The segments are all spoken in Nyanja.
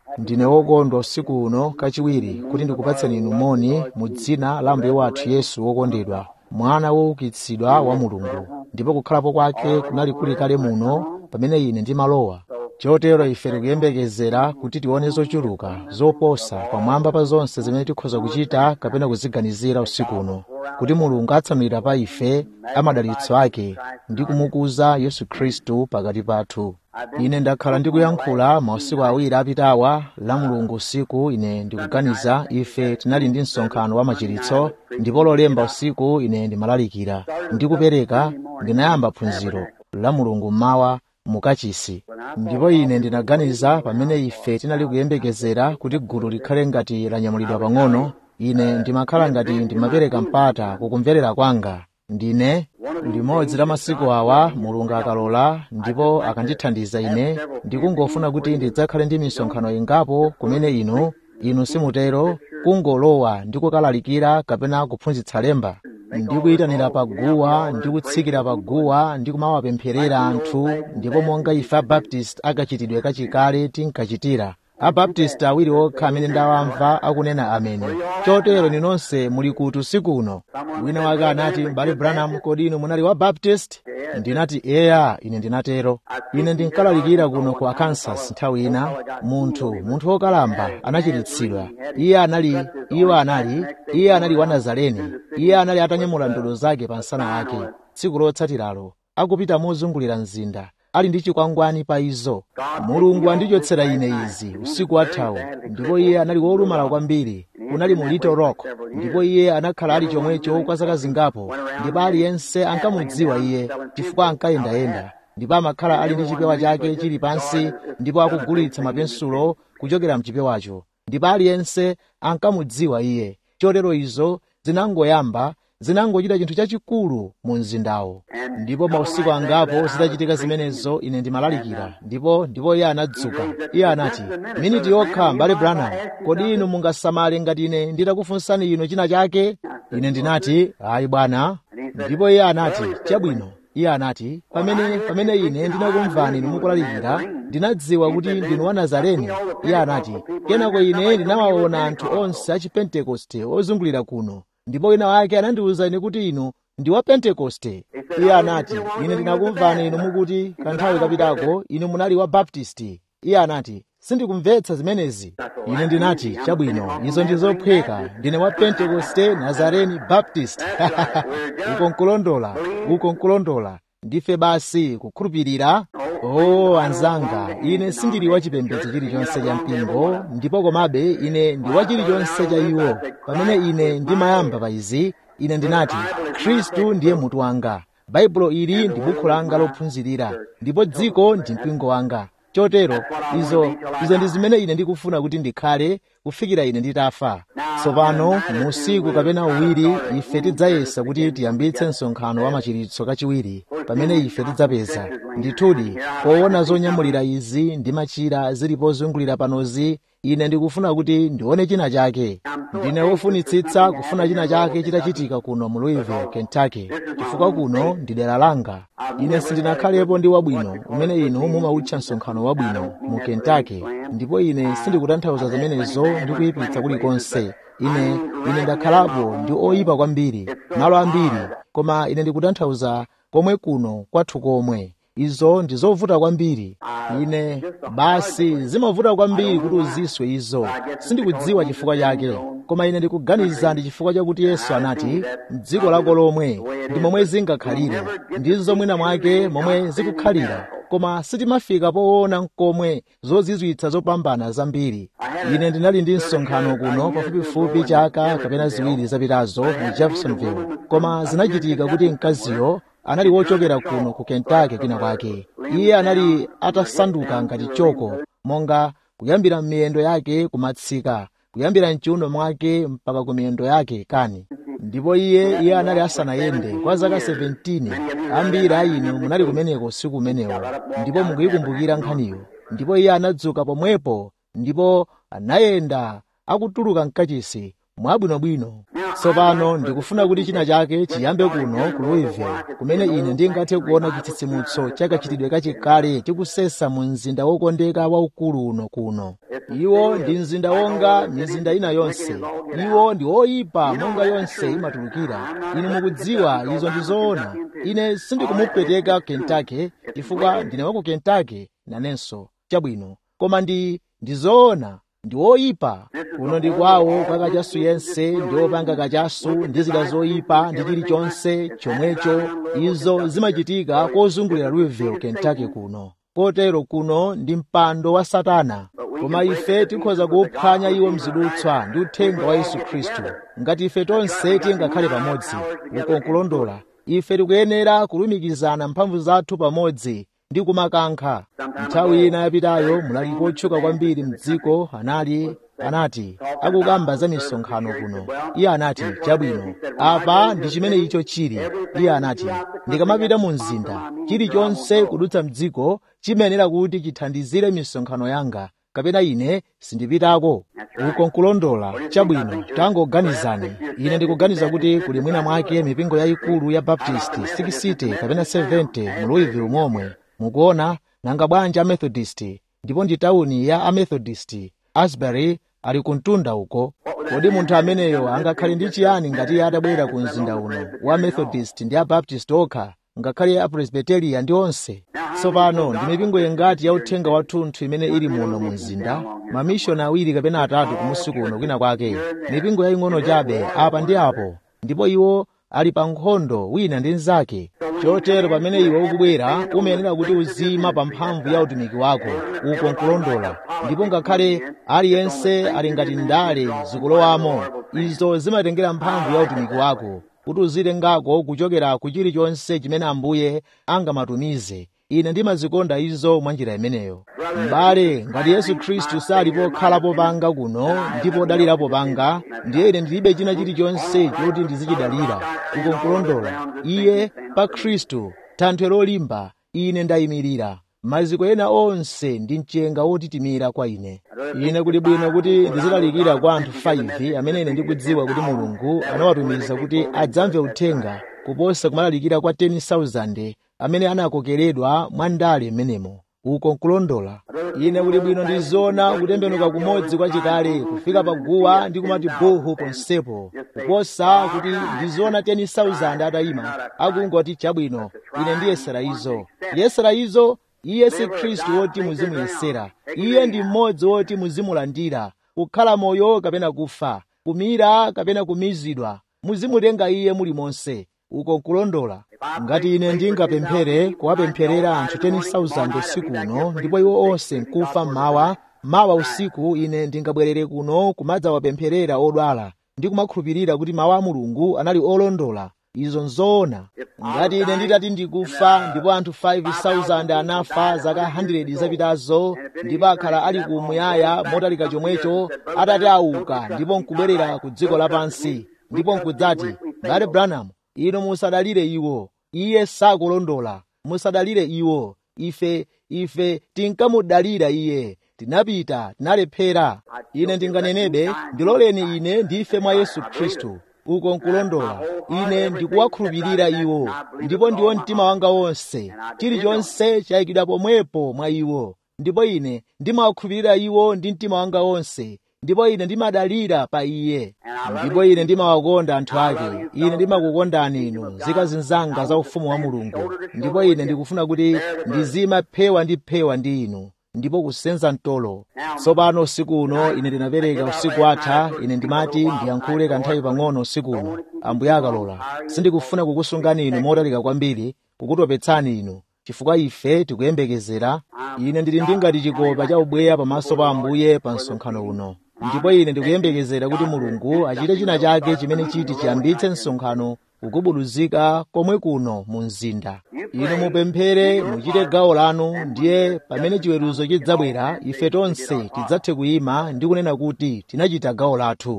ndine wokondwa usiku uno kachiwiri kuti ndikupatseni inu moni mu dzina la mbuye wathu yesu wokondedwa mwana woukitsidwa wa mulungu ndipo kukhalapo kwake kunali kuli kale muno pamene ine ndimalowa chotero ife tikuyembekezera kuti tione zochuluka zoposa pamwamba pa zonse zimene tikhoza kuchita kapena kuziganizira usiku uno kuti mulungu atsamira pa ife amadalitso ake ndi kumukuza yesu khristu pakati pathu ine ndakhala ndikuyankhula mausiku awiri apitawa la mulungu usiku ine ndikuganiza ife tinali ndi msonkhano wa machiritso ndipo lolemba usiku ine ndimalalikira ndikupereka ndinayamba phunziro la mulungu mmawa mukachisi ndipo ine ndinaganiza pamene ife tinali kuyembekezera kuti gulu likhale ngati lanyamulidwa pang'ono ine ndimakhala ngati ndimapereka mpata kukumverera kwanga ndine limodzi la masiku awa mulungu akalola ndipo akandithandiza ine ndikungofuna kuti ndidzakhale ndi misonkhano ingapo kumene inu inu simutero kungolowa ndi kukalalikira kapena kuphunzitsa lemba ndikuyitanira paguwa ndikutsikira paguwa ndikumawapempherera anthu ndipo monga ife abaptist akachitidwe kachikale tinkachitira abaptist awiri okha amene ndawamva akunena ameni chotero ninonse muli kuti usiku uno wina wake anati m'bale branham kodi inu munali wa baptist ndinati eya ine ndinatero ine ndinkalalikira kuno ku arkansas nthawi ina munthu munthu wokalamba anachiritsidwa iye anali iwo anali iye anali wa nazareni iye anali atanyamula ndodo zake pa msana wake tsiku lotsatiralo akupita mozungulira mzinda ali ndi chikwangwani pa izo mulungu andichotsera ine izi usiku wathawu ndipo iye anali wolumala kwambiri kunali mu little rock ndipo iye anakhala ali chomwecho kwa zaka zingapo ndipo aliyense ankamudziwa iye chifukwa ankayendayenda ndipo amakhala ali ndi chipewa chake chili pansi ndipo akugulitsa mapensulo kuchokera mchipewacho ndipo aliyense ankamudziwa iye chotero izo zinangoyamba zinangochita chinthu chachikulu mu mzindawo ndipo mausiku angapo zitachitika zimenezo ine ndimalalikira ndipo ndipo iye anadzuka iye anati miniti yokha mbale branham kodi inu mungasamale ngati ine nditakufunsani inu china chake ine ndinati ayi bwana ndipo iye anati chabwino iye anati pamene pamene ine ndinakumvani inu mukulalikira ndinadziwa kuti ndinu wa nazareni iye anati kenako ine ndinawaona anthu onse a chipentekoste ozungulira kuno ndipo wina wake anandiwuza ine kuti inu ndi wa pentekoste iye anati ine ndinakumvani inu mukuti kanthawi kapitako inu munali wa baptisti iye anati sindikumvetsa zimenezi ine ndinati chabwino izo ndi zophweka ndine wa pentekoste nazareni baptist uko nkulondola uko nkulondola ndife basi kukhulupirira o oh, anzanga ine sindili wa chipembedzo chilichonse cha mpingo ndipo komabe ine ndi wa chilichonse cha iwo pamene ine ndimayamba pa izi ine ndinati khristu ndiye mutu wanga baibulo ili ndi bukhu langa lophunzirira ndipo dziko ndi mpingo wanga chotero izo izo ndi zimene ine ndikufuna kuti ndikhale kufikira ine nditafa tsopano mu usiku kapena uwiri ife tidzayesa kuti tiyambitse msonkhano wa machiritso kachiwiri pamene ife tidzapeza ndithudi poona zonyamulira izi ndi machira zili pozungulira panozi ine ndikufuna kuti ndione china chake ndine wofunitsitsa kufuna china chake chitachitika kuno mu louisville kentucky chifukwa kuno ndi dera langa ine sindinakhalepo ndi wabwino umene inu mumautcha msonkhano wabwino mu kentucky ndipo ine sindikutanthauza zimenezo ndi kuyipitsa kulikonse ine ine ndakhalapo ndi oyipa kwambiri malo ambiri koma ine ndikutanthauza komwe kuno kwathu komwe izo ndi zovuta kwambiri ine basi zimavuta kwambiri kuti uziswe izo sindikudziwa chifukwa chake koma ine ndikuganiza ndi chifukwa chakuti yesu anati m'dziko lako lomwe ndi momwe zingakhalire ndizo mwina mwake momwe zikukhalira koma sitimafika poona nkomwe zozizwitsa zopambana zambiri ine ndinali ndi msonkhano kuno pafupifupi chaka kapena ziwiri zapitazo mu jeffersonville koma zinachitika kuti mkaziyo anali wochokera kuno ku kentucky kwina kwake iye anali atasanduka ngati choko monga kuyambira m'miyendo yake kumatsika kuyambira mchiuno mwake mpaka ku miyendo yake kani ndipo iye iye anali asanayende kwa zaka 17 ambiri a inu munali kumeneko usiku umenewo ndipo mukuyikumbukira nkhaniyo ndipo iye anadzuka pomwepo ndipo anayenda akutuluka mkachisi mwabwinobwino tsopano ndikufuna kuti china chake chiyambe kuno ku louisville kumene ine ndingathe kuona chitsitsimutso chakachitidwe kachikale chikusesa mu mzinda wokondeka waukulu uno kuno iwo ndi mzinda wonga mizinda ina yonse iwo ndi oyipa monga yonse imatulukira inu mukudziwa izo ndi zoona ine sindikumupweteka kentucky chifukwa ndine wa ku kentucky nanenso chabwino koma ndi ndi zoona ndi oyipa kuno ndi kwawo kwa kachasu yense ndi opanga kachasu ndi zida zoyipa ndi chilichonse chomwecho izo zimachitika kozungulira louisville kentucky kuno kotero kuno ndi mpando wa satana koma ife tikhoza kuuphwanya iwo mzidutswa ndi uthenga wa yesu khristu ngati ife tonse tingakhale pamodzi uko nkulondola ife tikuyenera kulumikizana mphamvu zathu pamodzi ndi kumakankha nthawi ina yapitayo munali kotchuka kwambiri mdziko anali anati akukamba za misonkhano kuno iye anati chabwino apa ndi chimene icho chili iye anati ndikamapita mu mzinda chilichonse kudutsa mdziko chimayenera kuti chithandizire misonkhano yanga kapena ine sindipitako uko nkulondola chabwino tangoganizani ine ndikuganiza kuti kuli mwina mwake mipingo yayikulu ya baptist 60 kapena 70 mu louisville momwe mukuona nanga bwanji amethodist ndipo ndi tawuni ya amethodist asbury ali kumtunda uko kodi munthu ameneyo angakhale ndi chiyani ngati iye atabwera ku mzinda uno wa methodist ndi abaptist okha ngakhale apresbiteria ndi onse tsopano ndi mipingo ingati ya uthenga wathunthu imene ili muno mu mzinda mamishoni awiri kapena atatu kumusi kuno kwina kwake mipingo yaying'ono chabe apa ndi apo ndipo iwo ali pa nkhondo wina ndi mnzake chotero pamene iwe ukubwera umayenera kuti uzima pa mphamvu ya utumiki wako uko nkulondola ndipo ngakhale aliyense ali ngati ndale zikulowamo izo zimatengera mphamvu ya utumiki wako kuti uzitengako kuchokera ku chilichonse chimene ambuye angamatumize ine ndimazikonda izo mwa njira imeneyo m'bale ngati yesu khristu sali pokhala popanga kuno ndipo podalira popanga ndiye ine ndilibe china chilichonse choti ndizichidalira uko nkulondola iye pa khristu thanthwe lolimba ine ndayimirira maziko ena onse ndi mchenga wotitimira kwa ine ine kuli bwino kuti ndizilalikira kwa anthu 5 amene ine ndikudziwa kuti mulungu anawatumiza kuti adzamve uthenga kuposa kumalalikira kwa 10,000 amene anakokeredwa mwa ndale m'menemo uko nkulondola ine kuli bwino ndizoona kutembenuka kumodzi kwa chikale kufika paguwa ndi kumati buhu ponsepo kuposa kuti ndizoona 10,000 atayima akungoti chabwino ine ndiyesera izo yesera izo iye si khristu woti muzimuyesera iye ndi mmodzi woti muzimulandira kukhala moyo kapena kufa kumira kapena kumizidwa muzimutenga iye mulimonse uko nkulondola ngati ine ndingapemphere kuwapempherera anthu 10,000 usiku uno ndipo iwo onse nkufa mmawa mawa usiku ine ndingabwerere kuno kumadzawapempherera odwala ndi kumakhulupirira kuti mawu a mulungu anali olondola izo nzoona ngati ine nditati ndikufa ndipo anthu 5,000 anafa zaka 100 zapitazo ndipo akhala ali ku muyaya motalika chomwecho atati auka ndipo nkubwerera ku dziko lapansi ndipo nkudzati ngati branham inu musadalire iwo iye sakulondola musadalire iwo ife ife tinkamudalira iye tinapita tinalephera ine ndinganenebe ndiloleni ine ndife mwa yesu khristu uko nkulondola ine ndikuwakhulupirira iwo ndipo ndiwo mtima wanga wonse chilichonse chayikidwa pomwepo mwa iwo ndipo ine ndimawakhulupirira iwo ndi mtima wanga wonse ndipo ine ndimadalira pa iye ndipo ine ndimawakonda anthu ake ine ndimakukondani inu nzika zinzanga za ufumu wa mulungu ndipo ine ndikufuna kuti ndizima phewa ndi phewa ndi inu ndipo kusenza mtolo tsopano usiku uno ine ndinapereka usiku atha ine ndimati ndiyankhule kanthawi pang'ono usiku uno ambuye akalola sindikufuna kukusungani inu motalika kwambiri kukutopetsani inu chifukwa ife tikuyembekezera ine ndili ndingati chikopa cha ubweya pamaso pa ambuye pa msonkhano uno ndipo ine ndikuyembekezera kuti mulungu achite china chake chimene chiti chiyambitse msonkhano kugubuduzika komwe kuno mu mzinda inu mupemphere muchite gawo lanu ndiye pamene chiweruzo chidzabwera ife tonse tidzathe kuyima ndi kunena kuti tinachita gawo lathu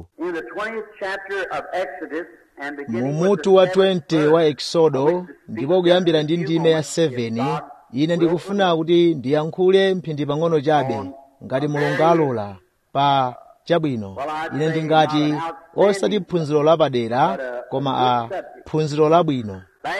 mu mutu wa 20 wa eksodo ndipo kuyambira ndi ndime ya 7 ine ndikufuna kuti ndiyankhule mphindi pang'ono chabe ngati mulungu alola pa chabwino ine ndingati osati phunziro lapadera koma a phunziro labwino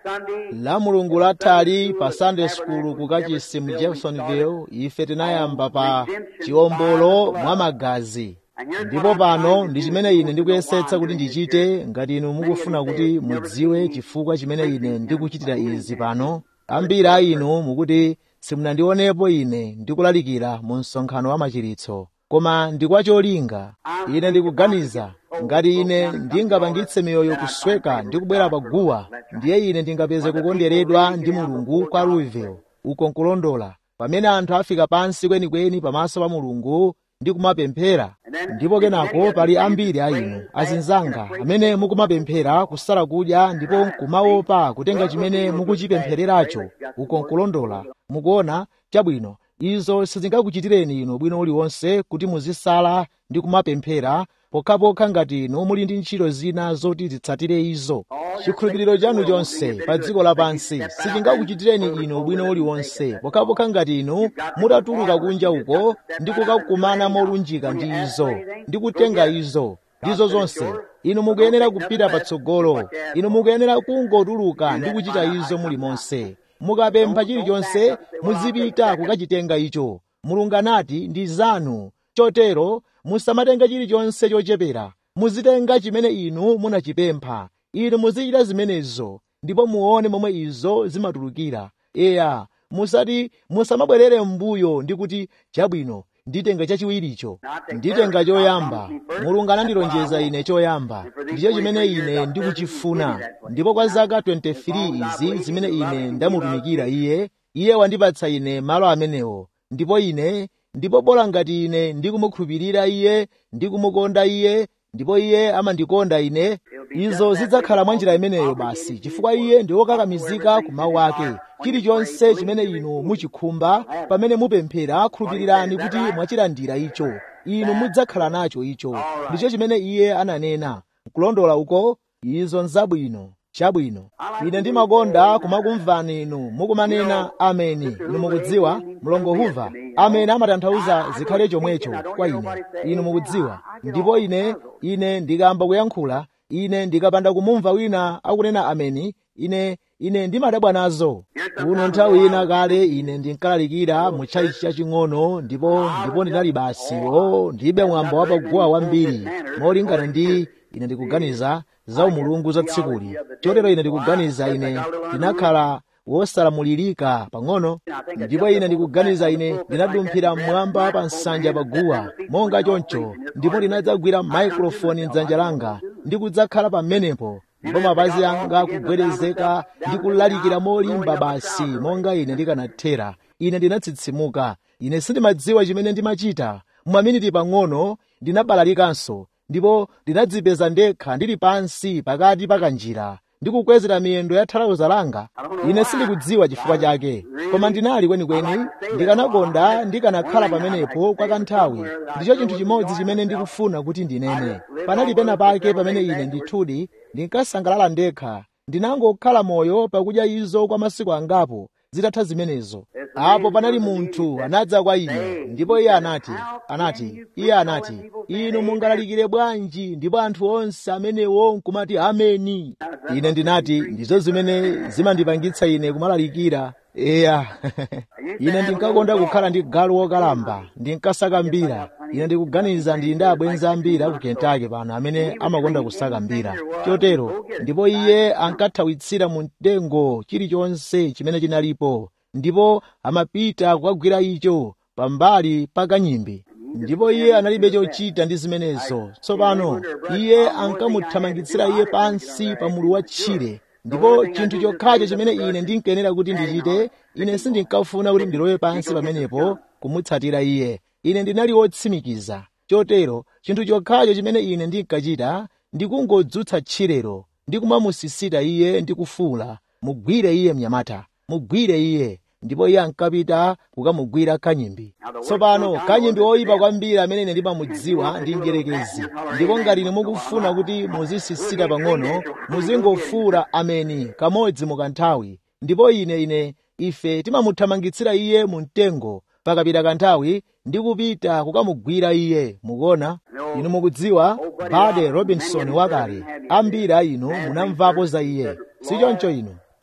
la mulungu lathali pa sunday school ku kachisi mu jeffersonville ife tinayamba pa chiwombolo mwa magazi ndipo pano ndi chimene ine ndikuyesetsa kuti ndichite ngati inu mukufuna kuti mudziwe chifukwa chimene ine ndikuchitira izi pano ambiri a inu mukuti simunandionepo ine ndikulalikira mu msonkhano wa machiritso koma ndi kwa cholinga ine ndikuganiza ngati ine ndingapangitse miyoyo kusweka ndi kubwera pa guwa ndiye ine ndingapeze kukonderedwa ndi mulungu kwa louisville uko nkulondola pamene anthu afika pansi kwenikweni pamaso pa mulungu ndi kumapemphera ndipo kenako pali ambiri a inu azinzanga amene mukumapemphera kusala kudya ndipo nkumaopa kutenga chimene mukuchipemphereracho uko nkulondola mukuona chabwino izo sizingakuchitireni inu bwino uliwonse kuti muzisala ndi kumapemphera pokhapokha ngati inu muli ndi ntchito zina zoti zitsatire izo chikhulupiriro chanu chonse pa dziko lapansi sichingakuchitireni inu bwino uliwonse pokhapokha ngati inu mutatuluka kunja uko ndi kukakumana molunjika ndi izo ndi kutenga izo ndizo zonse inu mukuyenera kupita patsogolo inu mukuyenera kungotuluka ndi kuchita izo muli monse mukapempha chilichonse muzipita kukachitenga icho mulungu anati ndi zanu chotero musamatenga chilichonse chochepera muzitenga chimene inu munachipempha inu muzichita zimenezo ndipo muone momwe izo zimatulukira eya musati musamabwerere m'mbuyo ndi kuti chabwino nditenga chachiwiricho nditenga choyamba mulungu anandilonjeza ine choyamba ndicho chimene ine ndikuchifuna ndipo kwa zaka 23 izi zimene ine ndamutumikira iye iye wandipatsa ine malo amenewo ndipo ine ndipo bola ngati ine ndikumukhulupirira iye ndikumukonda iye ndipo iye amandikonda ine izo zidzakhala mwa njira imeneyo basi chifukwa iye ndi wokakamizika ku mawu ake chilichonse chimene inu muchikhumba pamene mupemphera khulupirirani kuti mwachilandira icho inu mudzakhala nacho icho ndicho chimene iye ananena kulondola uko izo nzabwino chabwino ine ndimakonda kumakumvani inu mukumanena ameni inu mukudziwa mlongo huva ameni amatanthauza zikhale chomwecho kwa ine inu mukudziwa ndipo ine ine ndikamba kuyankhula ine ndikapanda kumumva wina akunena ameni ine ine ndimadabwa nazo kuno nthawi ina kale ine ndinkalalikira mu tchalichi chaching'ono ndipo ndipo ndinali basi o ndibe mwambo wapaguwa wambiri molingana ndi ine ndikuganiza za umulungu za tsikuli chotero ine ndikuganiza ine ndinakhala wosalamulirika pang'ono ndipo ine ndikuganiza ine ndinadumphira mmwamba pa nsanja paguwa monga choncho ndipo ndinadzagwira maikrofoni mdzanja langa ndi kudzakhala pamenepo ndipo mapazi anga kugwedezeka ndi kulalikira molimba basi monga ine ndikanathera ine ndinatsitsimuka ine sindimadziwa chimene ndimachita mumaminiti pang'ono ndinabalalikanso ndipo ndinadzipeza ndekha ndili pansi pakati pa kanjira ndikukwezera miyendo ya thalauza langa ine sindikudziwa chifukwa chake koma ndinali kwenikweni ndikanakonda ndikanakhala pamenepo kwa kanthawi ndicho chinthu chimodzi chimene ndikufuna kuti ndinene panali pena pake pamene ine ndithudi ndinkasangalala ndekha ndinangokhala moyo pakudya izo kwa masiku angapo zitatha zimenezo apo panali munthu anadza kwa ine ndipo iye anati anati iye anati inu mungalalikire bwanji ndipo anthu onse amenewo nkumati ameni ine ndinati ndizo zimene zimandipangitsa ine kumalalikira eya ine ndinkakonda kukhala ndi galu wokalamba ndinkasaka mbira ine ndikuganiza ndili ndi abwenzi ambiri aku kentucky pano amene amakonda kusaka mbira chotero ndipo iye ankathawitsira mu mtengo chilichonse chimene chinalipo ndipo amapita kukagwira icho pambali pa kanyimbi ndipo iye analibe chochita ndi zimenezo tsopano iye ankamuthamangitsira iye pansi pa mulu wa tchire ndipo chinthu chokhacho chimene ine ndinkenera kuti ndichite ine sindinkafuna kuti ndilowe pansi pamenepo kumutsatira iye ine ndinali wotsimikiza chotero chinthu chokhacho chimene ine ndinkachita ndikungodzutsa tchirero ndi kumamusisita iye ndi kufuula mugwire iye mnyamata mugwire iye ndipo iye ankapita kukamugwira kanyimbi tsopano kanyimbi woyipa kwambiri amene ine ndimamudziwa ndi mdierekezi ndipo ngati ine mukufuna kuti muzisisita pang'ono muzingofuula ameni kamodzi mukanthawi ndipo ine ine ife timamuthamangitsira iye mu mtengo pakapita kanthawi ndi kupita kukamugwira iye mukuona inu mukudziwa bade robinson wakale ambiri a inu munamvapo za iye sichoncho inu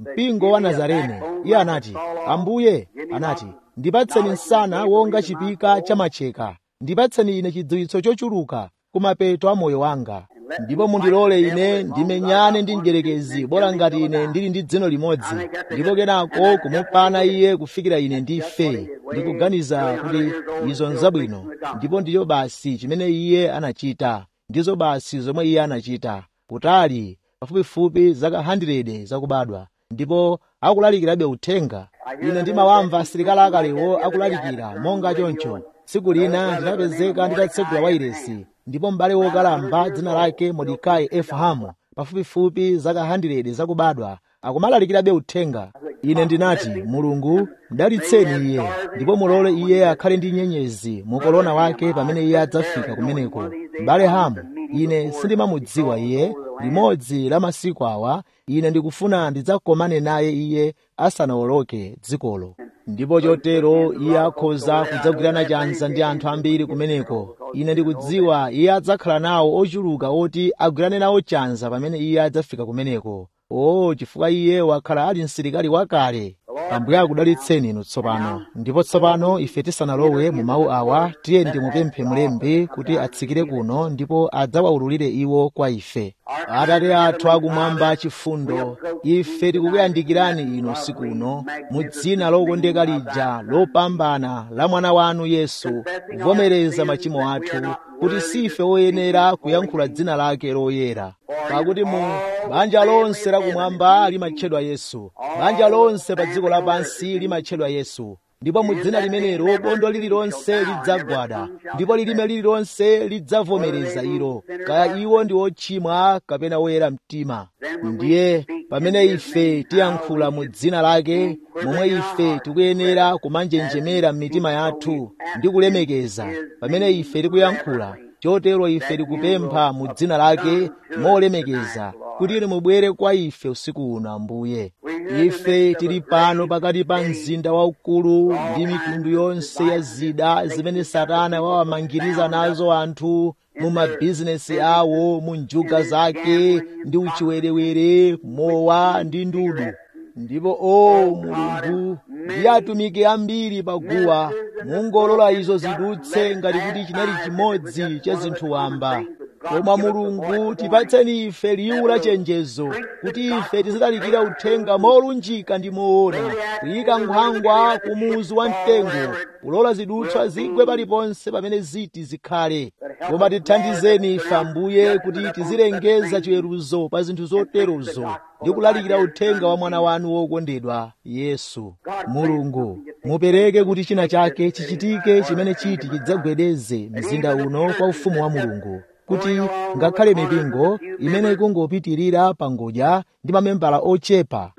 mpingo wa nazarene iye anati ambuye anati ndipatseni msana wonga chipika cha macheka ndipatseni ine chidziwitso chochuluka kumapeto a moyo wanga ndipo mundilole ine ndimenyane ndi mdierekezi bora ngati ine ndili ndi dzino limodzi ndipo kenako kumupana iye kufikira ine ndife ndikuganiza kuti izo nzabwino ndipo ndiyo basi chimene iye anachita ndizo basi zomwe iye anachita kutali pafupifupi zaka 100 zakubadwa ndipo akulalikirabe uthenga ine ndimawamva asilikali akalewo akulalikira monga choncho tsiku lina ndinapezeka nditatsegula wairesi ndipo m'bale wokalamba dzina lake mordekai efahamu pafupifupi zaka 100 zakubadwa akumalalikirabe uthenga ine ndinati mulungu mdalitseni iye ndipo mulole iye akhale ndi nyenyezi mu korona wake pamene iye adzafika kumeneko m'bale hamu ine sindimamudziwa iye limodzi la masiku awa ine ndikufuna ndidzakomane naye iye asanawoloke dzikolo ndipo chotero iye akhoza kudzagwirana chanza ndi anthu ambiri kumeneko ine ndikudziwa iye adzakhala nawo ochuluka oti agwirane nawo chanza pamene iye adzafika kumeneko o chifukwa iye wakhala ali msilikali wakale ambuye akudalitseni inu tsopano ndipo tsopano ife tisanalowe mu mawu awa tiye ndimupemphe mlembi kuti atsikire kuno ndipo adzawawululire iwo kwa ife atate athu akumwamba chifundo ife tikukuyandikirani inu usiku uno mu dzina lokondeka lija lopambana la mwana wanu yesu kuvomereza machimo athu kuti sife woyenera kuyankhula dzina lake loyera pakuti mu banja lonse lakumwamba limatchedwa yesu banja lonse pa dziko lapansi limatchedwa yesu ndipo mu dzina limenelo bondo lililonse lidzagwada ndipo lilime lililonse lidzavomereza ilo kaya iwo ndi ochimwa kapena woyera mtima ndiye pamene ife tiyankhula mu dzina lake momwe ife tikuyenera kumanjenjemera m'mitima yathu ndi kulemekeza pamene ife tikuyankhula chotero ife tikupempha mu dzina lake molemekeza kuti inu mubwere kwa ife usiku uno ambuye ife tili pano pakati pa mzinda waukulu ndi mitundu yonse ya zida zimene satana wawamangiriza nazo anthu mu mabizinesi awo mu njuga zake ndi uchiwerewere mowa ndi ndudu ndipo o mulungu ndi atumiki ambiri paguwa mungolola izo zidutse ngati kuti chinali chimodzi cha zinthu wamba koma mulungu tipatseni ife liwu la chenjezo kuti ife tizilalikira uthenga molunjika ndi moona kuyika nkhwangwa kumuzu wa mtengo kulola zidutswa zigwe paliponse pamene ziti zikhale koma tithandizeni ife ambuye kuti tizilengeza chiweruzo pa zinthu zoterozo ndi kulalikira uthenga wa mwana wanu wokondedwa yesu mulungu mupereke kuti china chake chichitike chimene chiti chidzagwedeze mzinda uno kwa ufumu wa mulungu kuti ngakhale mipingo imene ikungopitirira pangodya ndi mamembala ochepa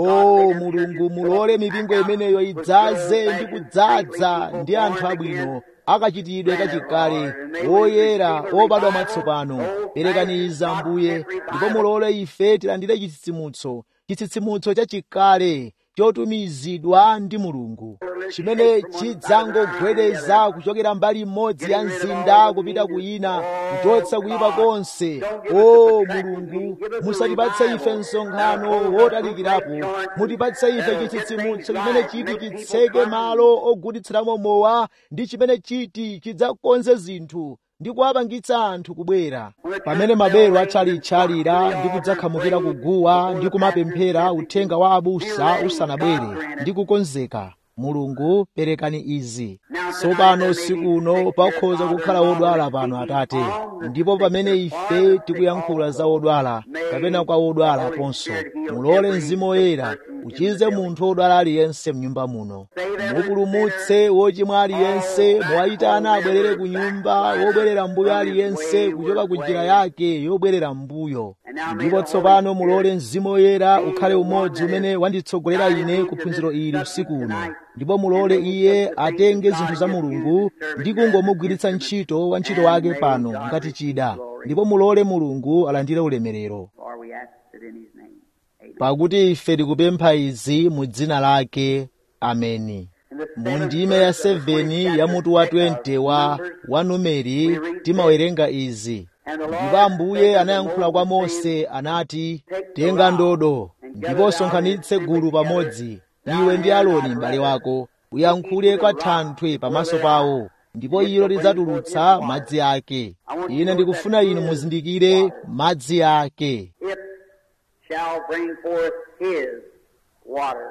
o mulungu mulole mipingo imeneyo idzaze ndi kudzaza ndi anthu abwino akachitidwe kachikale oyera obadwa mwatsopano perekaniza mbuye ndipo mulole ife tilandire chitsitsimutso chitsitsimutso chachikale chotumizidwa ndi mulungu chimene chidzangogwedeza kuchokera mbali imodzi ya mzinda kupita kuyina kuchotsa kuyipa konse o mulungu musatipatse ife msonkhano wotalikirapo mutipatse ife chitsitsimutso chimene chiti chitseke malo ogutitsiramo mowa ndi chimene chiti chidzakonze zinthu ndi kuwapangitsa anthu kubwera pamene maberu atchalitchalira ndi kudzakhamukira kuguwa ndi kumapemphera uthenga wa abusa usanabwere ndi kukonzeka mulungu perekani izi tsopano usiku uno pakhoza kukhala wodwala pano atate ndipo pamene ife tikuyankhula za wodwala kapena kwa wodwala ponso mulole mzimu woyera uchize munthu wodwala aliyense mnyumba muno mupulumutse wochimwa aliyense mwayitana abwerere ku nyumba wobwerera mbuyo aliyense kuchoka ku njira yake yobwerera mbuyo ndipo tsopano mulole mzimu woyera ukhale umodzi umene wanditsogolera ine kuphunziro ili usiku uno ndipo mulole iye atenge zinthu za mulungu ndi kungomugwiritsa ntchito wa ntchito wake pano ngati chida ndipo mulole mulungu alandire ulemerero pakuti ife tikupempha izi mu dzina lake ameni mu ndime ya 7 ya mutu wa 20 wa wa numeri timawerenga izi ndipo ambuye anayankhula kwa mose anati tenga ndodo ndipo sonkhanitse gulu pamodzi iwe ndi aloni m'bale wako uyankhule kwa thanthwe pamaso pawo ndipo ilo lidzatulutsa madzi ake ine ndikufuna inu muzindikire madzi ake It shall bring forth his water.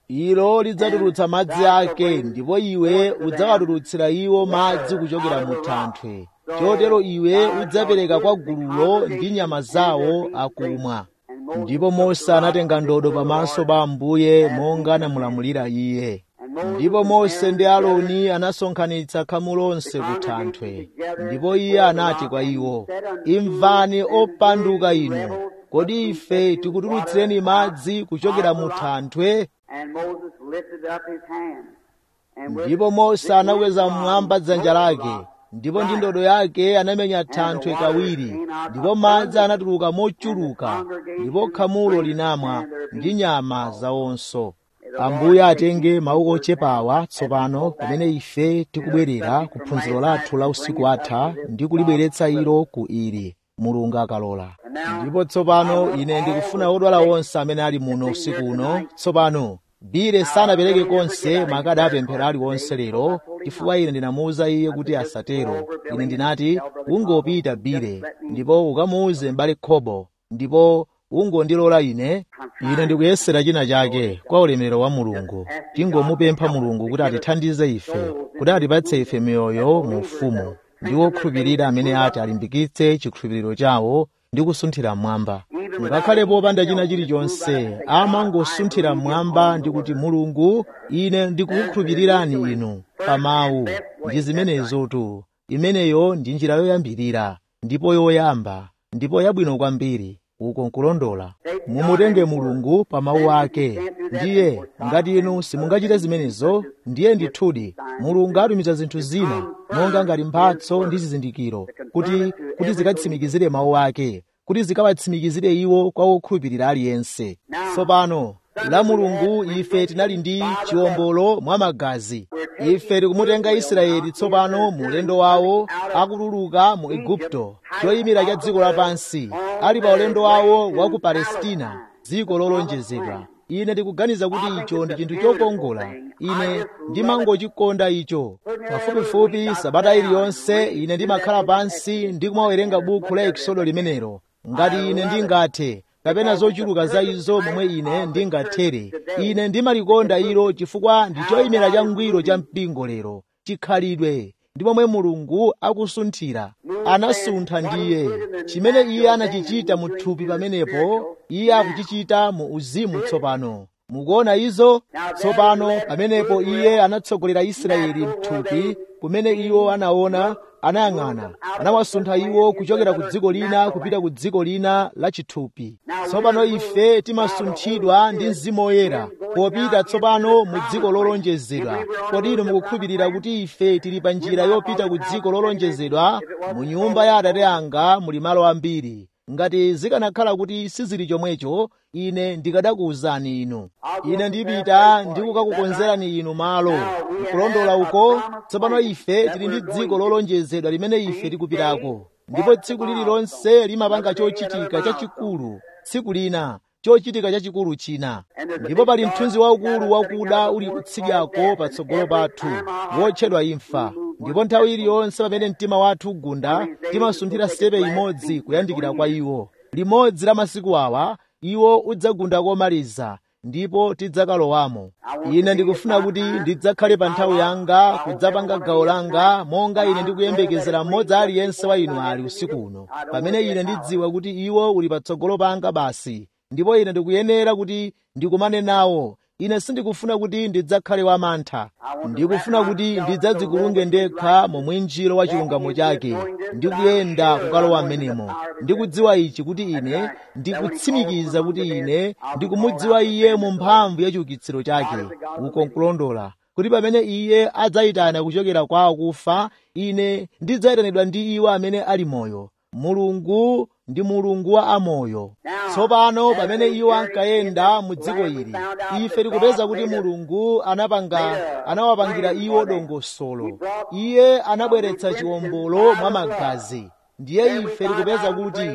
ilo lidzatulutsa madzi ake ndipo iwe udzawatulutsira iwo madzi kuchokera mu thanthwe chotero iwe udzapereka kwa gululo ndi nyama zawo akumwa ndipo mose anatenga ndodo pamaso pa ambuye monga anamulamulira iye ndipo mose ndi aloni anasonkhanitsa khamu lonse ku thanthwe ndipo iye anati kwa iwo imvani opanduka inu kodi ife tikutulutsireni madzi kuchokera mu thanthwe And Moses lifted up his hand. And with ndipo mose anakweza mmwamba dzanja lake ndipo ndi ndodo yake anamenya thanthwe kawiri ndipo madzi anatuluka mochuluka ndipo khamulo linamwa ndi nyama zawonso ambuye atenge mawu ochepawa tsopano pamene ife tikubwerera ku phunziro lathu la usiku atha ndi kulibweretsa ilo ku ili mulungu akalola ndipo tsopano ine ndikufuna odwala onse amene ali muno usiku uno tsopano bile sanapereke konse makadi apemphero aliwonse lero chifukwa ine ndinamuwuza iye kuti asatero ine ndinati ungopita bile ndipo ukamuwuze m'bale khobo ndipo ungondilola ine ine ndikuyesera china chake kwa ulemerero wa mulungu tingomupempha mulungu kuti atithandize ife kuti atipatse ife miyoyo mu ufumu ndi wokhulupirira amene ati alimbikitse chikhulupiriro chawo ndi kusunthira mmwamba ngakhale popanda china chilichonse amangosunthira mmwamba ndi kuti mulungu ine ndikukukhulupirirani inu pa mawu ndi zimenezotu imeneyo ndi njira yoyambirira ndipo yoyamba ndipo yabwino kwambiri uko nkulondola mumutenge mulungu pa mawu ake ndiye ngati inu simungachite zimenezo ndiye ndithudi mulungu atumiza zinthu zina monga ngati mphatso ndi zizindikiro kuti kuti zikatsimikizire mawu ake kuti zikawatsimikizire iwo kwa wokhulupirira aliyense tsopano la mulungu ife tinali ndi chiwombolo mwa magazi ife tikumutenga israeli tsopano mu ulendo wawo akutuluka mu igupto choyimira cha dziko lapansi ali pa ulendo wawo wa ku palestina dziko lolonjezedwa ine ndikuganiza kuti icho ndi chinthu chokongola ine ndimangochikonda icho pafupifupi sabata iliyonse ine ndimakhala pansi ndi kumawerenga buku la ekisodo limenelo ngati ine ndingathe kapena zochuluka za izo momwe ine ndingathere ine ndimalikonda ilo chifukwa ndi choyimira changwiro cha mpingo lero chikhalidwe ndi momwe mulungu akusunthira anasuntha ndiye chimene iye anachichita mu thupi pamenepo iye akuchichita mu uzimu tsopano mukuona izo tsopano pamenepo iye anatsogolera israeli mthupi kumene iwo anaona anayang'ana anawasuntha iwo kuchokera ku dziko lina kupita ku dziko lina la chithupi tsopano ife timasunthidwa ndi mzimu woyera popita tsopano mu dziko lolonjezedwa kodi inu mukukhulupirira kuti ife tili pa njira yopita ku dziko lolonjezedwa mu nyumba ya atate anga muli malo ambiri ngati zikanakhala kuti sizili chomwecho ine ndikadakuwuzani inu ine ndipita ndikukakukonzerani inu malo kulondola uko tsopano ife tili ndi dziko lolonjezedwa limene ife tikupitako ndipo tsiku lililonse limapanga chochitika chachikulu tsiku lina chochitika chachikulu china ndipo pali mthunzi waukulu wakuda uli kutsidyako patsogolo pathu wotchedwa imfa ndipo nthawi iliyonse pamene mtima wathu ugunda timasunthira sitepe imodzi kuyandikira kwa iwo limodzi la masiku awa iwo udzagunda komaliza ndipo tidzakalowamo ine ndikufuna kuti ndidzakhale pa nthawi yanga kudzapanga gawo langa monga ine ndikuyembekezera mmodzi aliyense wa inu ali usiku uno pamene ine ndidziwa kuti iwo uli patsogolo panga basi ndipo ine ndikuyenera kuti ndikumane nawo ine sindikufuna kuti ndidzakhale wamantha ndikufuna kuti ndidzadzikulunge ndekha mu mwinjiro wa chilungamo chake ndikuyenda kukalowa m'menemo ndikudziwa ichi kuti ine ndikutsimikiza kuti ine ndikumudziwa iye mu mphamvu ya chiukitsiro chake uko nkulondola kuti pamene iye adzayitana kuchokera kwa akufa ine ndidzayitanidwa ndi iwo amene ali moyo mulungu ndi mulungu wa amoyo tsopano pamene iwo ankayenda mu dziko ili ife tikupeza kuti mulungu anapanga anawapangira iwo dongosolo iye anabweretsa chiwombolo mwa magazi ndiye ife tikupeza kuti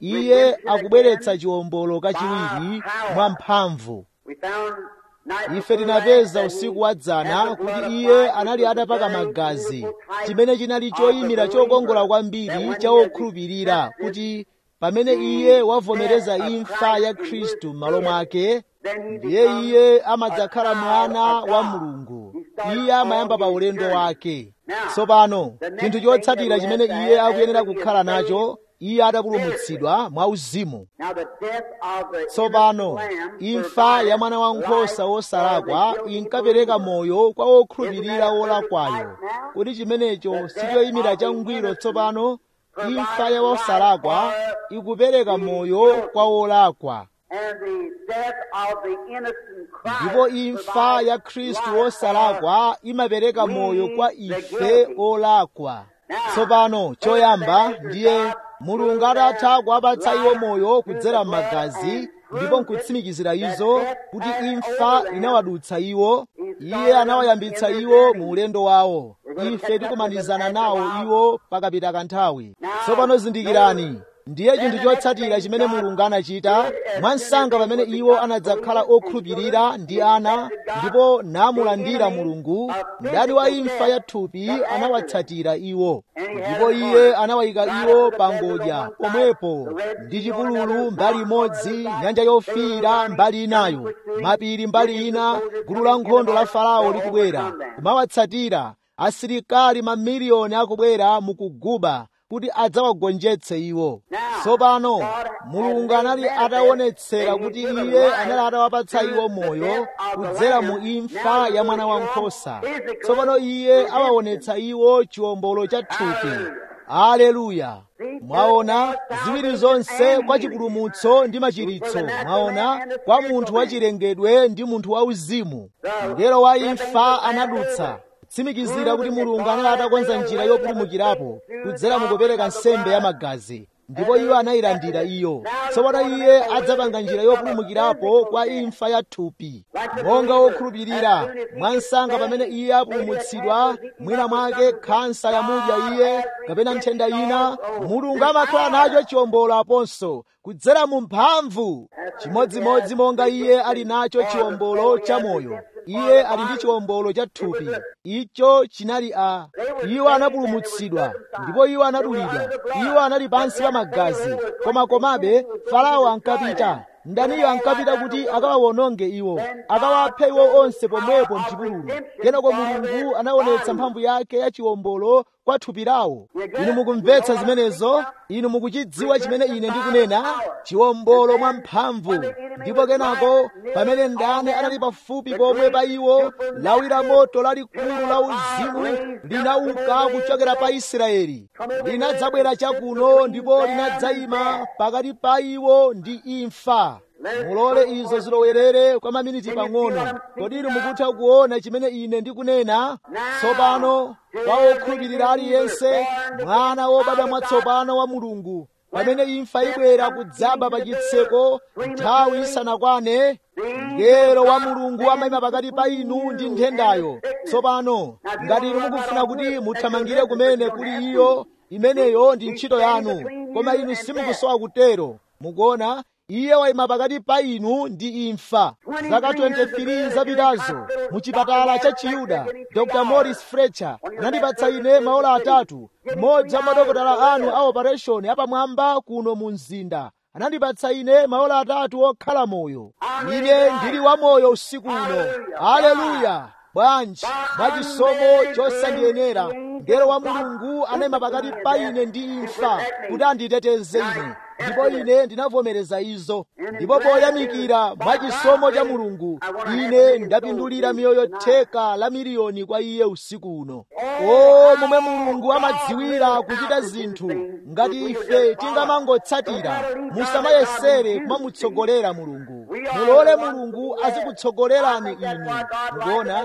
iye akubweretsa chiwombolo kachiwiri mwa mphamvu We found night ife before tinapeza last usiku that wa he- dzana that the kuti blood of iye Christ anali was atapaka very magazi beautiful type chimene chinali of choyimira the chokongola believer, kwambiri that when cha he has okhulupirira accepted kuti pamene iye wavomereza imfa ya khristu m'malo mwake ndiye iye amadzakhala mwana wa mulungu iye amayamba pa ulendo wake tsopano chinthu chotsatira chimene iye akuyenera kukhala nacho iye atapulumutsidwa mwa uzimu Now the death of the tsopano innocent lamb imfa ya mwana wankhosa wosalakwa inkapereka moyo kwa wokhulupirira wolakwayo kuti chimenecho sichoyimira changwiro tsopano imfa ya wosalakwa ikupereka moyo kwa wolakwa and the death of the innocent Christ ndipo imfa ya khristu wosalakwa imapereka moyo kwa ife olakwa tsopano choyamba ndiye mulungu atatha kuwapatsa iwo moyo kudzera m'magazi ndipo nkutsimikizira izo kuti imfa inawadutsa iwo iye anawayambitsa iwo mu ulendo wawo ife tikumanizana nawo iwo pakapita kanthawi tsopano zindikirani ndiye chinthu chotsatira chimene mulungu anachita mwansanga pamene iwo anadzakhala okhulupirira ndi ana ndipo namulandira mulungu mdani wa imfa ya thupi anawatsatira iwo ndipo iye anawayika iwo pa ngodya pomwepo ndi chipululu mbali imodzi nyanja yofiira mbali inayo mapiri mbali ina gulu la nkhondo la farao likubwera kumawatsatira asilikali mamiliyoni akubwera mukuguba kuti adzawagonjetse iwo tsopano mulungu anali ataonetsera kuti iye anali atawapatsa iwo moyo kudzera mu imfa ya mwana wankhosa tsopano iye awaonetsa iwo chiwombolo cha thupi aleluya mwaona ziwiri zonse kwa chipulumutso ndi machiritso mwaona kwa munthu wachilengedwe ndi munthu wauzimu mngelo wa imfa anadutsa kutsimikizira kuti mulungu anali atakonza njira yopulumukirapo kudzera mukupereka nsembe ya magazi ndipo iwo anayilandira iyo tsopano iye adzapanga njira yopulumukirapo kwa imfa ya thupi monga wokhulupirira mwansanga pamene iye apulumutsidwa mwina mwake khansa yamudya iye kapena nthenda ina mulungu amakhala nacho chiwombolo aponso kudzera mu mphamvu chimodzimodzi monga iye ali nacho chiwombolo cha moyo iye ali ndi chiwombolo cha thupi icho chinali a iwo anapulumutsidwa ndipo iwo anadulidwa iwo anali pansi pa magazi koma komabe farao ankapita ndaniyo ankapita kuti akawawononge iwo akawaphe iwo onse pomwepo mchipululu kenako mulungu anaonetsa mphamvu yake ya chiwombolo kwa thupi lawo inu mukumvetsa zimenezo inu mukuchidziwa chimene ine ndikunena chiwombolo mwa mphamvu ndipo kenako pamene ndani anali pafupi pomwe pa iwo lawi la moto lalikulu la uzimu linauka kuchokera pa israeli linadzabwera chakuno ndipo linadzayima pakati pa iwo ndi imfa mulole izo zilowerere kwa maminiti pang'ono kodi inu mukutha kuona chimene ine ndikunena tsopano kwa wokhulupirira aliyense mwana wobadwa mwatsopano wa mulungu pamene imfa ibwera kudzaba pa chitseko nthawi isanakwane mngelo wa mulungu amayima pakati pa inu ndi nthendayo tsopano ngati inu mukufuna kuti muthamangire kumene kuli iyo imeneyo ndi ntchito yanu koma inu simukusowa kutero mukuona iye wayima pakati pa inu ndi imfa zaka 23 zapitazo mu chipatala cha chiyuda dr morris fletcher anandipatsa ine maola atatu mmodzi wa madokotala anu a operation apamwamba kuno mu mzinda anandipatsa ine maola atatu okhala moyo ine ndili wamoyo usiku uno aleluya bwanji mwachisomo chosandiyenera mngelo wa mulungu anayima pakati pa ine ndi imfa kuti anditeteze ine ndipo ine ndinavomereza izo ndipo poyamikira mwachisomo cha mulungu ine ndapindulira miyoyo theka la miliyoni kwa iye usiku uno o momwe mulungu amadziwira kuchita zinthu ngati ife tingamangotsatira musamayesere kumamutsogolera mulungu mulole mulungu azikutsogolerani inu mukuona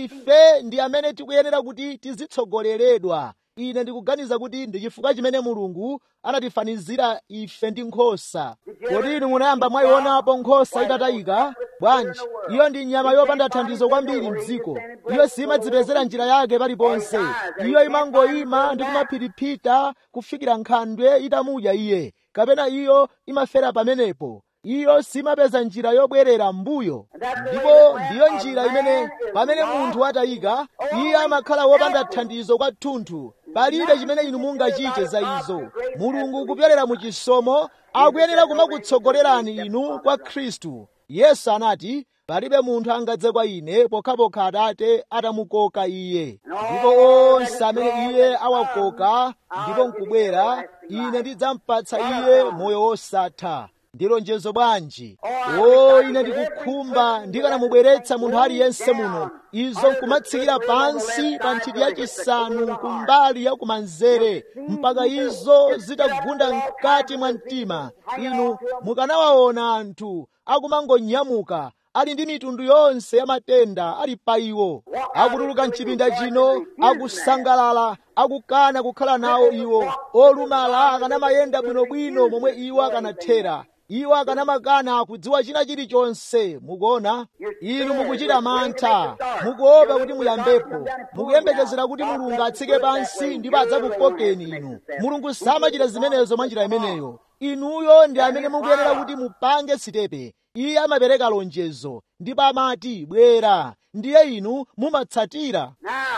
ife ndi amene tikuyenera kuti tizitsogoleredwa ine ndikuganiza kuti ndi chifukwa chimene mulungu anatifanizira ife ndi nkhosa kodi inu munayamba mwayionapo nkhosa itatayika bwanji iyo ndi nyama yopanda thandizo kwambiri mdziko iyo simadzipezera njira yake paliponse iyo imangoyima ndi kumaphiriphita kufikira nkhandwe itamudya iye kapena iyo imafera pamenepo iyo simapeza njira yobwerera mbuyo ndipo ndiyo njira imene pamene munthu atayika iye amakhala wopanda thandizo kwathunthu palibe chimene inu mungachite za izo mulungu kupyolera mu chisomo akuyenera kumakutsogolerani inu kwa khristu yesu anati palibe munthu angadze kwa ine pokhapokha atate atamukoka iye ndipo onse amene iye awakoka ndipo nkubwera ine ndidzampatsa iye moyo wosatha ndi lonjezo bwanji o ine ndikukhumba ndikanamubweretsa munthu aliyense muno izo nkumatsikira pansi pa nthiti yachisanu kumbali ya kumanzere mpaka izo zitagunda mkati mwa mtima inu mukanawaona anthu akumangonyamuka ali ndi mitundu yonse ya matenda ali pa iwo akutuluka mchipinda chino akusangalala akukana kukhala nawo iwo olumala akanamayenda bwinobwino momwe iwo akanathera iwo akanamakana kudziwa china chilichonse mukuona inu mukuchita mantha mukuopa kuti muyambepo mukuyembekezera kuti mulungu atsike pansi ndipo adzakukokeni inu mulungu samachita zimenezo mwa njira imeneyo inuyo ndi amene mukuyenera kuti mupange sitepe iye amapereka lonjezo ndipo amati bwera ndiye inu mumatsatira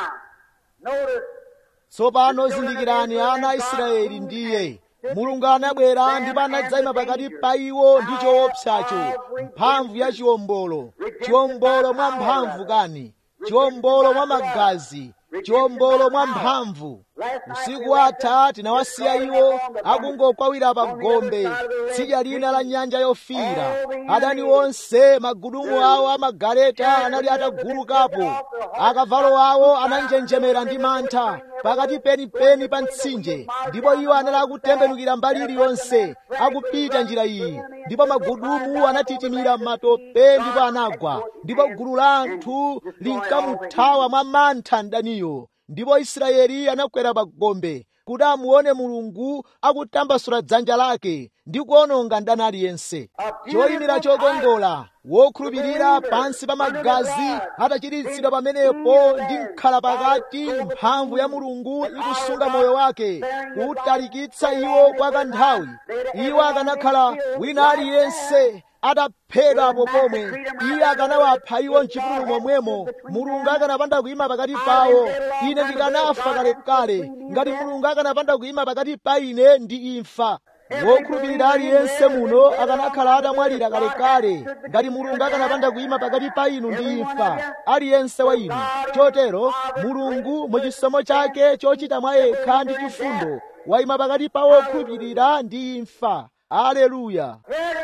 Now, notice tsopano zindikirani ana a israeli ndiye mulungu anabwera ndipo anadzayima pakati pa iwo ndi choopsacho mphamvu ya chiwombolo chiwombolo mwa mphamvu kani chiwombolo mwa magazi chiwombolo mwa mphamvu usiku watha tinawasiya iwo akungokwawira pa gombe tsidya lina la nyanja yofiira adani onse magudumu awo amagaleta anali atagulukapo akavalo awo ananjenjemera ndi mantha pakati penipeni pa mtsinje ndipo iwo anali akutembenukira mbali iliyonse akupita njira iyi ndipo magudumu anatitimira m'matope ndipo anagwa ndipo gulu la anthu linkamuthawa mwa mantha mdaniyo ndipo israeli anakwera pa gombe kuti amuone mulungu akutambasula dzanja lake ndi kuononga mdani aliyense choyimira chokongola wokhulupirira pansi pa magazi atachiritsidwa pamenepo ndi mkhala pakati mphamvu ya mulungu ikusunga moyo wake kutalikitsa iwo kwa kanthawi iwo akanakhala wina aliyense ataphedwapo pomwe iye akanawapha iwo mchipululu momwemo mulungu akanapanda kuyima pakati pawo ine ndikanafa kalekale ngati mulungu akanapanda kuyima pakati pa ine ndi imfa wokhulupirira aliyense muno akanakhala atamwalira kalekale ngati mulungu akanapanda kuyima pakati pa inu ndi imfa aliyense wa inu chotero mulungu mu chisomo chake chochita mwa yekha ndi chifundo wayima pakati pa wokhulupirira ndi imfa aleluya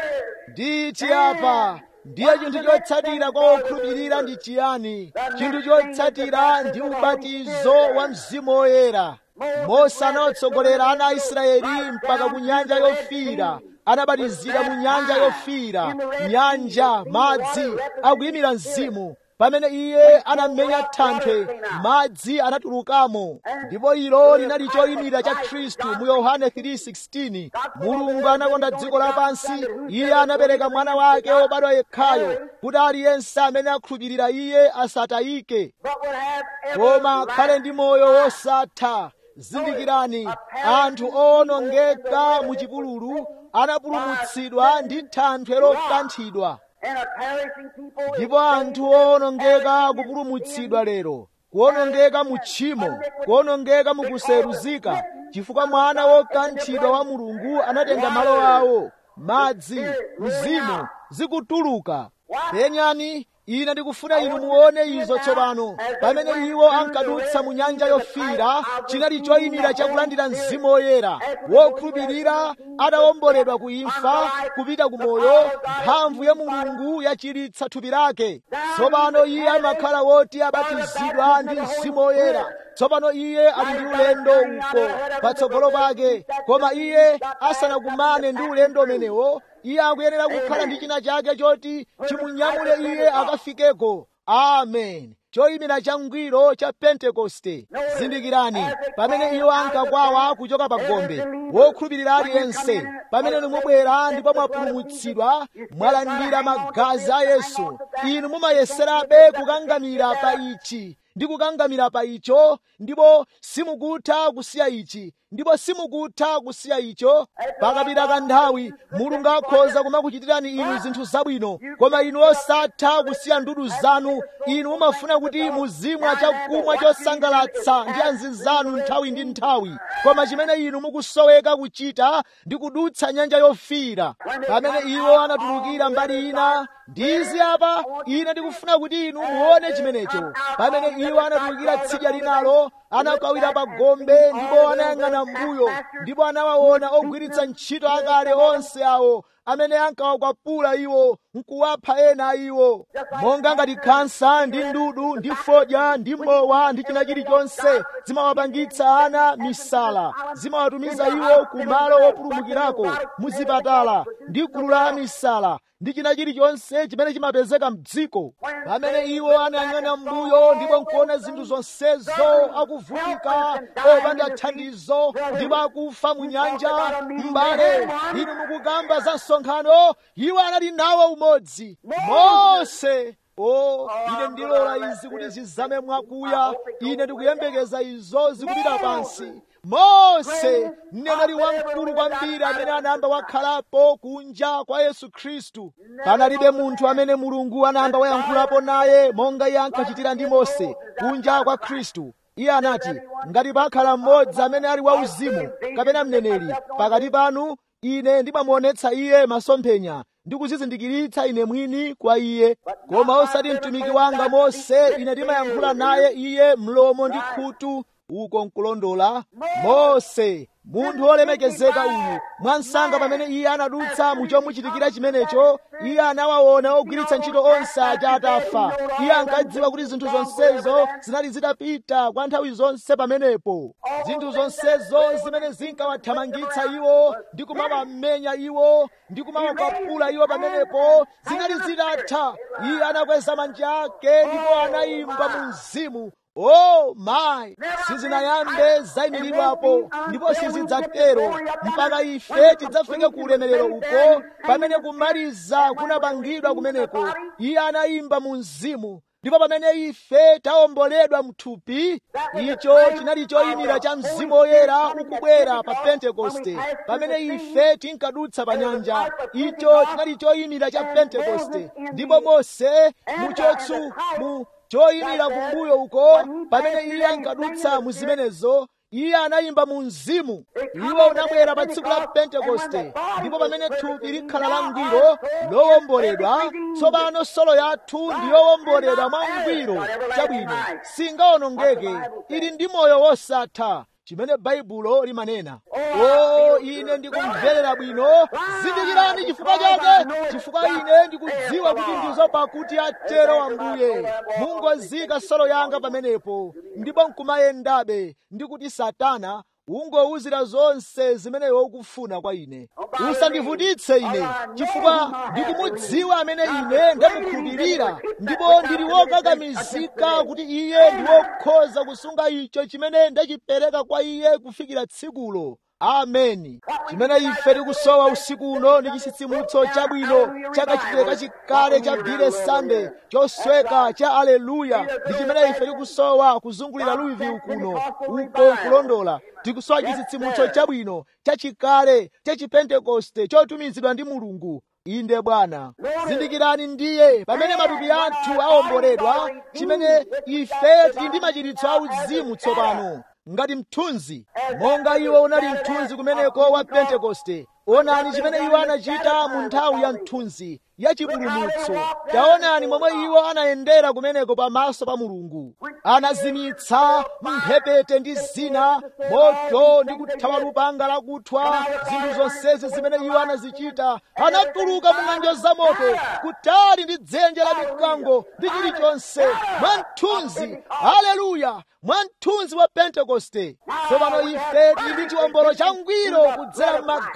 nditi apa ndiye chinthu chotsatira kwa wokhulupirira ndi chiyani chinthu chotsatira ndi ubatizo wa mzimu woyera mose anawatsogolera ana a israeli mpaka ku nyanja yofiira anabatizira mu nyanja yofiira nyanja madzi akuyimira mzimu pamene iye anamenya thanthwe madzi anatulukamo ndipo ilo linali choyimira cha khristu mu yohane 3:16 mulungu anakonda dziko lapansi iye anapereka mwana wake wobadwa yekhayo kuti aliyense amene akhulupirira iye asatayike but would have koma everlasting akhale ndi moyo wosatha zindikirani anthu owonongeka mu chipululu anapulumutsidwa ndi thanthwe lokanthidwa and a perishing people. ndipo anthu owonongeka kupulumutsidwa lero kuwonongeka mu tchimo kuwonongeka mu kuseruzika chifukwa mwana wokanthidwa wa mulungu anatenga malo awo madzi mzimu zikutuluka penyani ine ndikufuna inu muone izo tsopano pamene iwo ankadutsa mu nyanja yofiira chinali choyimira chakulandira mzimu woyera wokhulupirira atawomboledwa ku imfa kupita ku moyo mphamvu ya mulungu yachiritsa thupi lake tsopano iye amakhala woti abatizidwa ndi mzimu woyera tsopano iye ali ndi ulendo uko patsogolo pake koma iye asanakumane ndi ulendo umenewo iye akuyenera kukhala ndi china chake choti chimunyamule iye akafikeko amen choyimira changwiro cha pentekoste zindikirani pamene iwo ankakwawa kuchoka pa gombe wokhulupirira aliyense pamene mubwera ndipo mwapulumutsidwa mwalandira magazi a yesu inu mumayeserabe kukangamira pa ichi ndi kukangamira pa icho ndipo simukutha kusiya ichi ndipo simukutha kusiya icho pakapita kanthawi mulungu akhoza kumakuchitirani inu zinthu zabwino koma inu osatha kusiya ndudu zanu inu mumafuna kuti muzimwa chakumwa chosangalatsa ndi anzinzanu nthawi ndi nthawi koma chimene inu mukusoweka kuchita ndi kudutsa nyanja yofiira pamene iwo anatulukira mbali ina ndizi apa ine ndikufuna kuti inu muone chimenecho pamene iwo anatulukira tsidya linalo anakawira pa gombe ndipo anayang'ana mbuyo ndipo anawaona ogwiritsa ntchito akale onse awo amene ankawakwapula iwo nkuwapha ena iwo monga ngati khansa ndi ndudu ndi fodya ndi mbowa ndi china chilichonse zimawapangitsa ana misala zimawatumiza iwo ku malo wopulumukirako muzipatala ndi gulu la misala ndi china chilichonse chimene chimapezeka m'dziko pamene iwo anayang'ana mbuyo ndipo nkuona zinthu zonsezo akuvutika opanda thandizo ndipo akufa mu nyanja m'bale inu mukukamba za msonkhano iwo anali nawo umodzi mose o ine ndilola izi kuti zizame mwakuya ine ndikuyembekeza izo zikupita pansi mose mneneri wamkulu kwambiri amene anayamba wakhalapo kunja kwa yesu khristu panalibe munthu amene mulungu anayamba wayankhulapo naye monga iye ankachitira ndi mose kunja kwa khristu iye anati ngati pakhala mmodzi amene ali wauzimu kapena mneneri pakati panu ine ndimamuonetsa iye masomphenya ndikuzizindikiritsa ine mwini kwa iye koma osati mtumiki wanga mose ine ndimayankhula naye iye mlomo ndi khutu uko nkulondola mose munthu wolemekezeka uyu mwansanga pamene iye anadutsa mu chomuchitikira chimenecho iye anawaona ogwiritsa ntchito onse aja atafa iye ankadziwa kuti zinthu zonsezo zinali zitapita kwa nthawi zonse pamenepo zinthu zonsezo zimene zinkawathamangitsa iwo ndi kumawamenya iwo ndi kumawakwapula iwo pamenepo zinali zitatha iye anakweza manja ake ndipo anayimba mu mzimu oh my sizinayambe zayimiridwapo ndipo sizidzatero mpaka ife tidzafike ku ulemerero uko pamene kumaliza kunapangidwa kumeneko iye anayimba mu mzimu ndipo pamene ife tawomboledwa mthupi icho chinali choyimira cha mzimu woyera ukubwera pa pentekoste pamene ife tinkadutsa pa nyanja icho chinali choyimira cha pentekoste ndipo mose muchotsu mu choyimira kumbuyo uko pamene iye ankadutsa mu zimenezo iye anayimba mu mzimu iwo unabwera pa tsiku la pentekoste ndipo pamene thupi likhala langwiro lowomboledwa tsopano solo yathu ndi yowomboledwa mwa ungwiro chabwino singawonongeke ili ndi moyo wosatha chimene baibulo limanena o ine ndikumverera bwino zindikirani chifukwa chake chifukwa ine ndikudziwa kuti ndizo pakuti atero ambuye mungozika solo yanga pamenepo ndipo nkumayendabe ndikuti satana ungowuzira zonse zimene iwe ukufuna kwa ine usandivutitse ine chifukwa ndikumudziwa amene ine ndamukhulupirira ndipo ndili wokakamizika kuti iye ndi wokhoza kusunga icho chimene ndachipereka kwa iye kufikira tsikulo ameni chimene ife tikusowa usiku uno ndi chitsitsimutso chabwino chakachitire kachikale cha bile sande chosweka cha aleluya ndi chimene ife tikusowa kuzungulira louisville kuno uko kulondola tikusowa chitsitsimutso chabwino chachikale cha chipentekoste chotumizidwa ndi mulungu inde bwana zindikirani ndiye pamene matupi athu awomboledwa chimene ife tili ndi machiritso auzimu tsopano ngati mthunzi monga iwo unali mthunzi kumeneko wa pentekoste onani chimene iwo anachita mu nthawi ya mthunzi ya chipulumutso taonani momwe iwo anayendera kumeneko pamaso pa mulungu anazimitsa mphepete ndi zina moto ndi kuthawa lupanga lakuthwa zinthu zonsezi zimene iwo anazichita anatuluka mu ng'anjo za moto kutali ndi dzenje la mikango ndi chilichonse mwa mthunzi haleluya mwa mthunzi wa pentekoste tsopano ife tili ndi chiwombolo changwiro kudzera m'magazi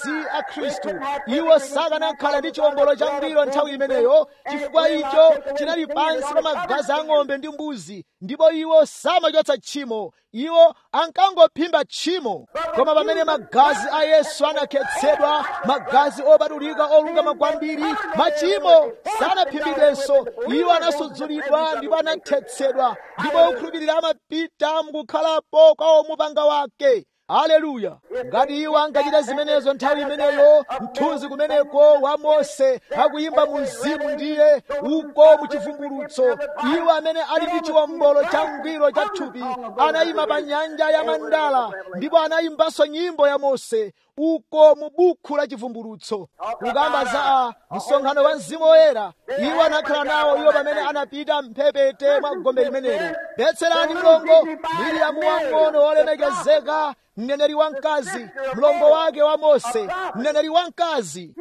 magazi a khristu iwo sakanakhala ndi chiwombolo changwiro nthawi imeneyo chifukwa icho chinali pansi pa magazi a ng'ombe ndi mbuzi ndipo iwo samachotsa tchimo iwo ankangophimba tchimo koma pamene magazi a yesu anakhetsedwa magazi opatulika olungama kwambiri machimo sanaphimbidwenso iwo anasudzulidwa ndipo anakhetsedwa ndipo okhulupirira amapita mukukhalapo kwa omupanga wake aleluya ngati iwo ankachita zimenezo nthawi imeneyo mthunzi kumeneko wa mose akuyimba mu mzimu ndiye uko mu chivumbulutso iwo amene ali ndi chiwombolo changwiro cha thupi anayima pa nyanja ya mandala ndipo anayimbanso nyimbo ya mose uko mu bukhu la chivumbulutso kukamba za msonkhano wa mzimu woyera iwo anakhala nawo iwo pamene anapita mphepete mwa gombe limenelo betserani mlongo miriyamu wang'ono wolemekezeka mneneri wamkazi mlongo wake wa mose mneneri wamkazi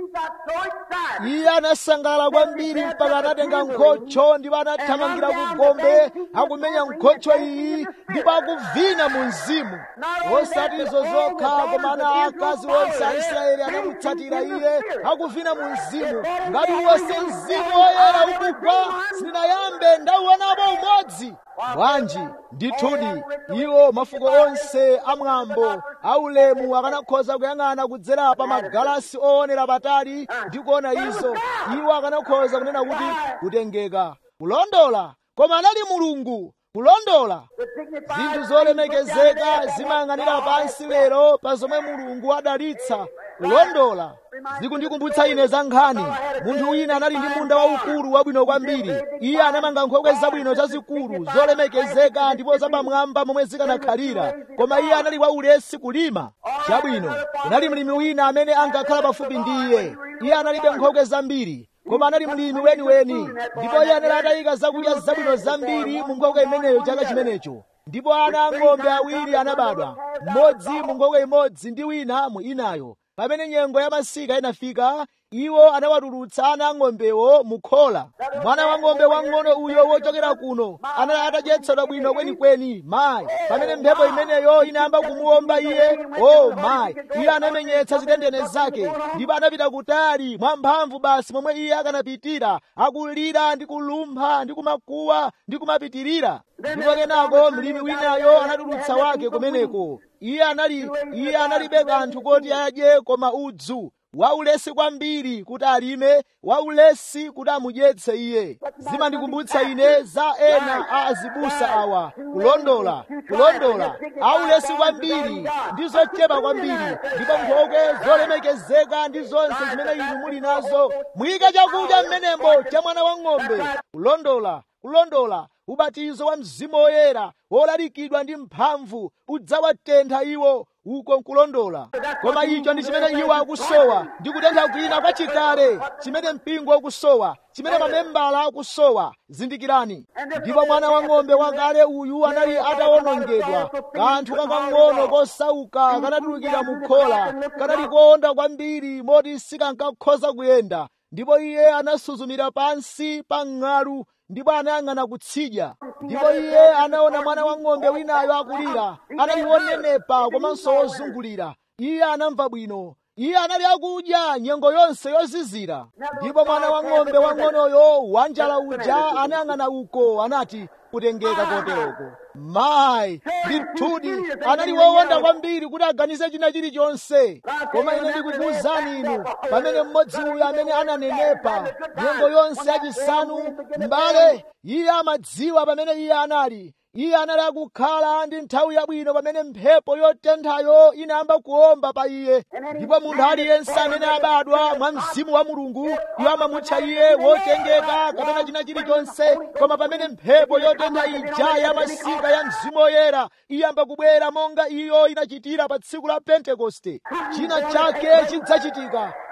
iye anasangalala kwambiri mpaka anatenga nkhocho ndipo anathamangira ku gombe akumenya nkhocho iyi ndipo akuvina mu mzimu osati izo zokha koma ana akazi onse a israeli anamutsatira iye akuvina mu mzimu ngati wonse mzimu woyera ukugwa sindinayambe ndauonapo umodzi bwanji ndithudi iwo mafuko onse amwambo aulemu akanakhoza kuyang'ana kudzera pa magalasi oonera patali ndi kuona izo iwo akanakhoza kunena kuti kutengeka kulondola koma anali mulungu kulondola zinthu zolemekezeka zimayang'anira pansi lero pa zomwe mulungu adalitsa kulondola zikundikumbutsa ine za nkhani munthu wina anali ndi munda waukulu wabwino kwambiri iye anamanga nkhokwe zabwino zazikulu zolemekezeka ndipo zapamwamba momwe zikanakhalira koma iye anali waulesi kulima chabwino kunali mlimi wina amene ankakhala pafupi ndi iye iye analibe nkhokwe zambiri koma anali mlimi weniweni ndipo iye anali atayika zakudya zabwino zambiri mu nkhokwe imeneyo chaka chimenecho ndipo ana ang'ombe awiri anabadwa mmodzi mu nkhokwe imodzi ndi wina mu inayo pamene nyengo ya masika inafika iwo anawatulutsa ana ang'ombewo mu khola mwana wa ng'ombe wang'ono uyo wochokera kuno anali atadyetsedwa bwino kwenikweni mayi pamene mphepo imeneyo inayamba kumuwomba iye o mayi iye anamenyetsa zitendene zake ndipo anapita kutali mwamphamvu basi momwe iye akanapitira akulira ndi kulumpha ndi kumakuwa ndi kumapitirira ndipo kenako mlimi winayo anatulutsa wake kumeneko iye anali iye analibe kanthu koti adye koma udzu waulesi kwambiri kuti alime waulesi kuti amudyetse iye zimandikumbutsa ine za ena a azibusa awa kulondola kulondola aulesi kwambiri ndi zochepa kwambiri ndipo nkhokwe zolemekezeka ndi zonse zimene inu muli nazo muyike chakudya m'menembo cha mwana wa ng'ombe kulondola kulondola ubatizo wa mzimu woyera wolalikidwa ndi mphamvu udzawatentha iwo uko nkulondola koma icho ndi chimene iwo akusowa ndi kutentha kwina kwachikale chimene mpingo ukusowa chimene mamembala akusowa zindikirani ndipo mwana wa ng'ombe wakale uyu anali atawonongedwa kanthu kakang'ono kosauka kanatulukira mu khola kanali koonda kwambiri moti sikankakhoza kuyenda ndipo iye anasuzumira pansi pa ng'alu ndipo anayang'ana kutsidya ndipo iye anaona mwana wa ng'ombe winayo akulira anali wonenepa komanso wozungulira iye anamva bwino iye anali akudya nyengo yonse yozizira ndipo mwana wa ng'ombe wang'onoyo wanjala uja anayang'ana uko anati kutengeka koteroko mayi ndithudi anali wowonda kwambiri kuti aganize china chilichonse koma ine ndikukuwuzani inu pamene mmodzi uyu amene ananenepa nyengo yonse yachisanu m'bale iye amadziwa pamene iye anali iye anali akukhala ndi nthawi yabwino pamene mphepo yotenthayo inayamba kuomba pa iye ndipo munthu aliyense amene abadwa mwa mzimu wa mulungu iwo amamutcha iye wotengeka kapena china chilichonse koma pamene mphepo yotentha ija ya masika ya mzimu woyera iyamba kubwera monga iyo inachitira pa tsiku la pentekoste china chake chidzachitika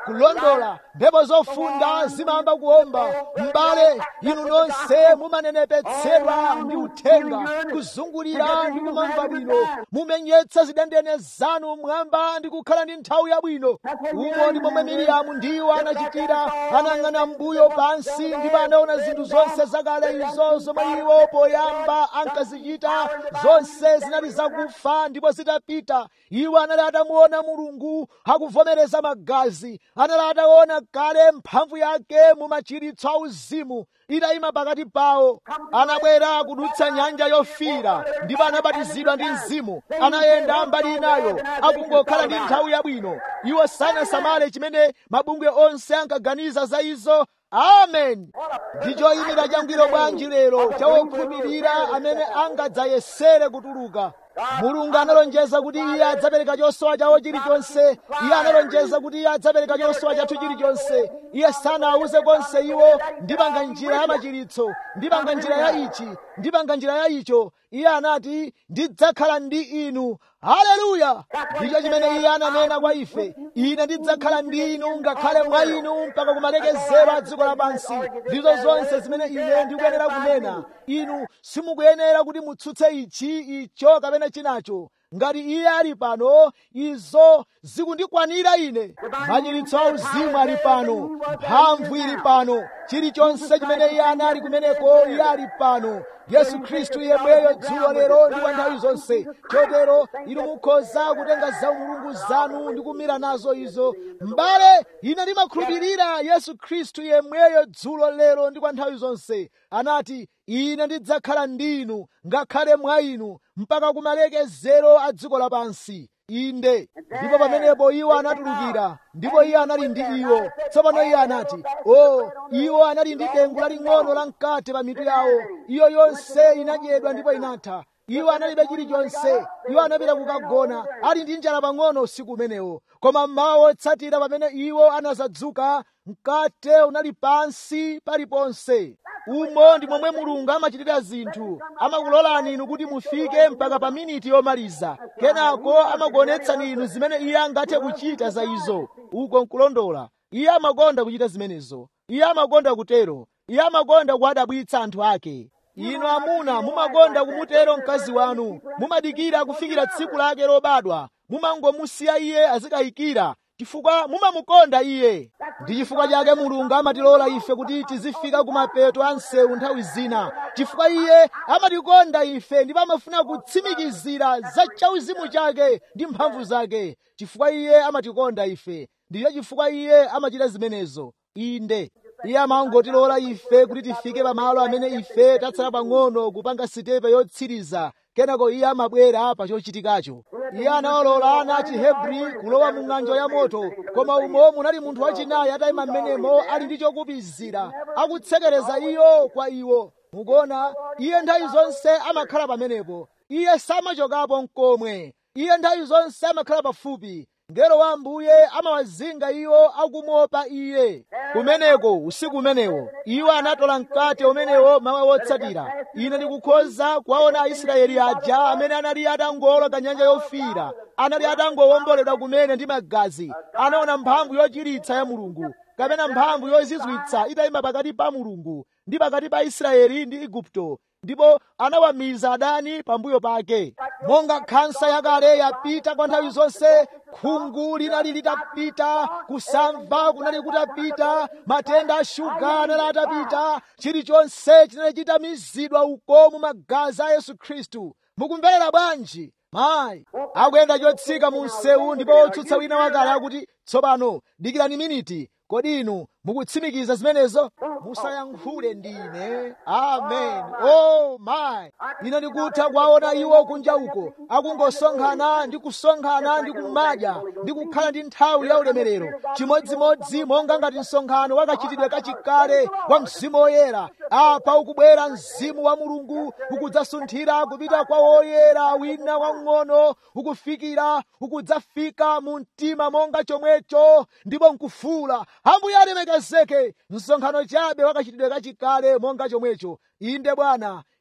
kulondola mphepo zofunda zimayamba kuomba m'bale inu nonse mumanenepetsedwa ndi uthenga kuzungulira ndi kumamva bwino mumenyetsa zidendene zanu mwamba ndi kukhala ndi nthawi yabwino umo ndi momwe miriyamu ndiwo anachitira anang'ana mbuyo pansi ndipo anaona zinthu zonse zakale izo zomwe iwo poyamba ankazichita zonse zinali zakufa ndipo zitapita iwo anali atamuona mulungu akuvomereza magazi anali ataona kale mphamvu yake mu machiritso auzimu itayima pakati pawo anabwera kudutsa nyanja yofira ndipo anabatizidwa ndi mzimu anayenda mbali inayo akungokhala ndi nthawi yabwino iwo sanasamale chimene mabungwe onse ankaganiza za izo amen ndichoyimira changwiro bwanji lero chawokhulupirira amene angadzayesere kutuluka mulungu analonjeza kuti iye adzapereka chosowa chawo chilichonse iye analonjeza kuti iye adzapereka chosowa chathu chilichonse iye sanawuze konse iwo ndipanga njira ya machiritso ndipanga njira ya ichi ndipanga njira ya icho iye anati ndidzakhala ndi inu haleluya ndicho chimene iye ananena kwa ife ine ndidzakhala ndi inu ngakhale mwa inu mpaka kumalekezero a dziko lapansi ndizo zonse zimene ine ndikuyenera kunena inu simukuyenera kuti mutsutse ichi icho kapena chinacho ngati iye ali pano izo zikundikwanira ine machiritso auzimu ali pano mphamvu ili pano chilichonse chimene iye anali kumeneko iye ali pano yesu khristu yemweyo dzulo lero ndi kwa nthawi zonse chotero inu mukhoza kutenga za mulungu zanu ndi kumira nazo izo m'bale ine ndimakhulupirira yesu khristu yemweyo dzulo lero ndi kwa nthawi zonse anati ine ndidzakhala ndi inu ngakhale mwa inu mpaka kumalekezero a dziko lapansi inde ndipo pamenepo iwo anatulukira ndipo iye anali ndi iwo tsopano iye anati o iwo anali ndi dengu laling'ono la mkate pa mitu yawo iyo yonse inadyedwa ndipo inatha iwo analibe chilichonse iwo anapita kukagona ali ndi njala pang'ono usiku umenewo koma mmawa wotsatira pamene iwo anazadzuka mkate unali pansi paliponse umo ndi momwe mulungu amachitira zinthu amakulolani inu kuti mufike mpaka pa miniti yomaliza kenako amakuonetsani inu zimene iye angathe kuchita za izo uko nkulondola iye amakonda kuchita zimenezo iye amakonda kutero iye amakonda kuwadabwitsa anthu ake inu amuna mumakonda kumutero mkazi wanu mumadikira kufikira tsiku lake lobadwa mumangomusiya iye azikayikira chifukwa mumamukonda iye ndi chifukwa chake mulungu amatilola ife kuti tizifika kumapeto a msewu nthawi zina chifukwa iye amatikonda ife ndipo amafuna kutsimikizira za chauzimu chake ndi mphamvu zake chifukwa iye amatikonda ife ndiyo chifukwa iye amachita zimenezo inde iye amangotilola ife kuti tifike pamalo amene ife tatsala pang'ono kupanga sitepe yotsiriza kenako iye amabwera pa chochitikacho iye anawalola ana a chihebri kulowa mu ng'anjo ya moto koma umo munali munthu wachinayi atayima m'menemo ali ndi chokupizira akutsekereza iyo kwa iwo mukuona iye nthawi zonse amakhala pamenepo iye samachokapo mkomwe iye nthawi zonse amakhala pafupi ngelo wa ambuye amawazinga iwo akumuopa iye kumeneko usiku umenewo iwo anatola mkate umenewo mawa wotsatira ine ndikukhoza kuwaona aisraeli aja amene anali atangoloka nyanja yofira anali atangowomboledwa kumene ndi magazi anaona mphamvu yochiritsa ya mulungu kapena mphamvu yozizwitsa itayima pakati pa mulungu ndi pakati pa israeli ndi igupto ndipo anawamiza adani pambuyo pake monga khansa yakale yapita kwa nthawi zonse khungu linali litapita kusamva kunali kutapita matenda a shuga anali atapita chilichonse chinali chitamizidwa uko mu magazi a yesu khristu mukumverera bwanji mayi akuyenda chotsika mu msewu ndipo otsutsa wina wakale akuti tsopano dikirani miniti kodi inu mukutsimikiza zimenezo musayankhule ndine amen oh my ine ndikutha kuwaona iwo kunja uko akungosonkhana ndi kusonkhana ndi kumadya ndi kukhala ndi nthawi ya ulemerero chimodzimodzi monga ngati msonkhano wakachitidwe kachikale wa mzimu woyera apa ukubwera mzimu wa mulungu ukudzasunthira kupita kwa woyera wina wang'ono ukufikira ukudzafika mu mtima monga chomwecho ndipo nkufuula ambuye alemekezeke msonkhano chabe wakachitidwe kachikale monga chomwecho inde bwana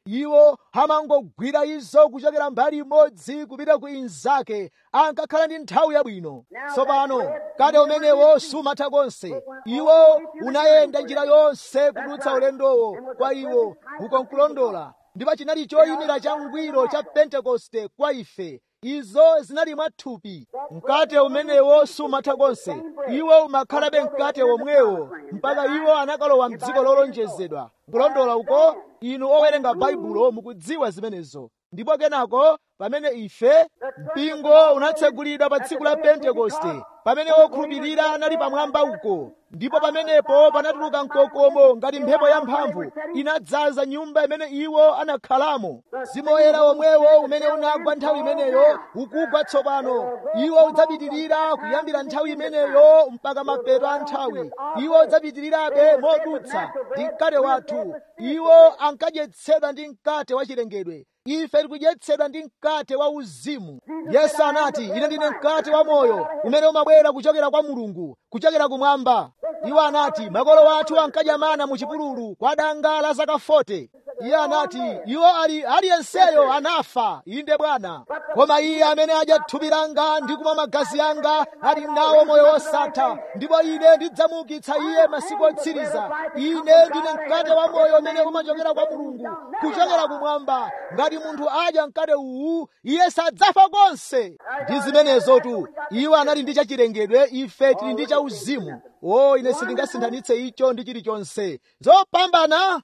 iwo amangogwira izo kuchokera mbali imodzi kupita ku inzake ankakhala ndi nthawi yabwino tsopano mkate umenewo sumatha konse iwo unayenda njira yonse kudutsa ulendowo kwa iwo uko nkulondola ndipo chinali choyimira changwiro cha pentekoste kwa ife izo zinali mwathupi mkate umenewo sumatha konse iwo umakhalabe mkate womwewo mpaka iwo anakalowa mdziko lolonjezedwa kulondola uko inu owerenga baibulo mukudziwa zimenezo ndipo kenako pamene ife mpingo unatsegulidwa pa tsiku la pentekoste pamene okhulupirira anali pamwamba uko ndipo pamenepo panatuluka mkokomo ngati mphepo yamphamvu inadzaza nyumba imene iwo anakhalamo zimoyera omwewo umene unagwa nthawi imeneyo ukugwa tsopano iwo udzapitirira kuyambira nthawi imeneyo mpaka mapeto a nthawi iwo udzapitirirabe modutsa ndi mkate wathu iwo ankadyetsedwa ndi mkate wachilengedwe ife tikudyetsedwa ndi mkate wa uzimu yesu anati ine ndine mkate wa moyo umene umabwera kuchokera kwa mulungu kuchokera kumwamba iwo anati makolo athu ankadya mana mu chipululu kwa danga la zaka 40 iye anati iwo ali aliyenseyo anafa inde bwana koma iye amene adya thupi langa ndi kumwa magazi anga ali nawo moyo wosatha ndipo ine ndidzamuukitsa iye masiku otsiriza ine ndine mkate wa moyo umene umachokera kwa mulungu kuchokera kumwamba ngati munthu adya mkate uwu iye sadzafa konse ndi zimenezotu iwo anali ndi chachilengedwe ife tili ndi chauzimu o ine sindingasinthanitse icho ndi chilichonse zopambana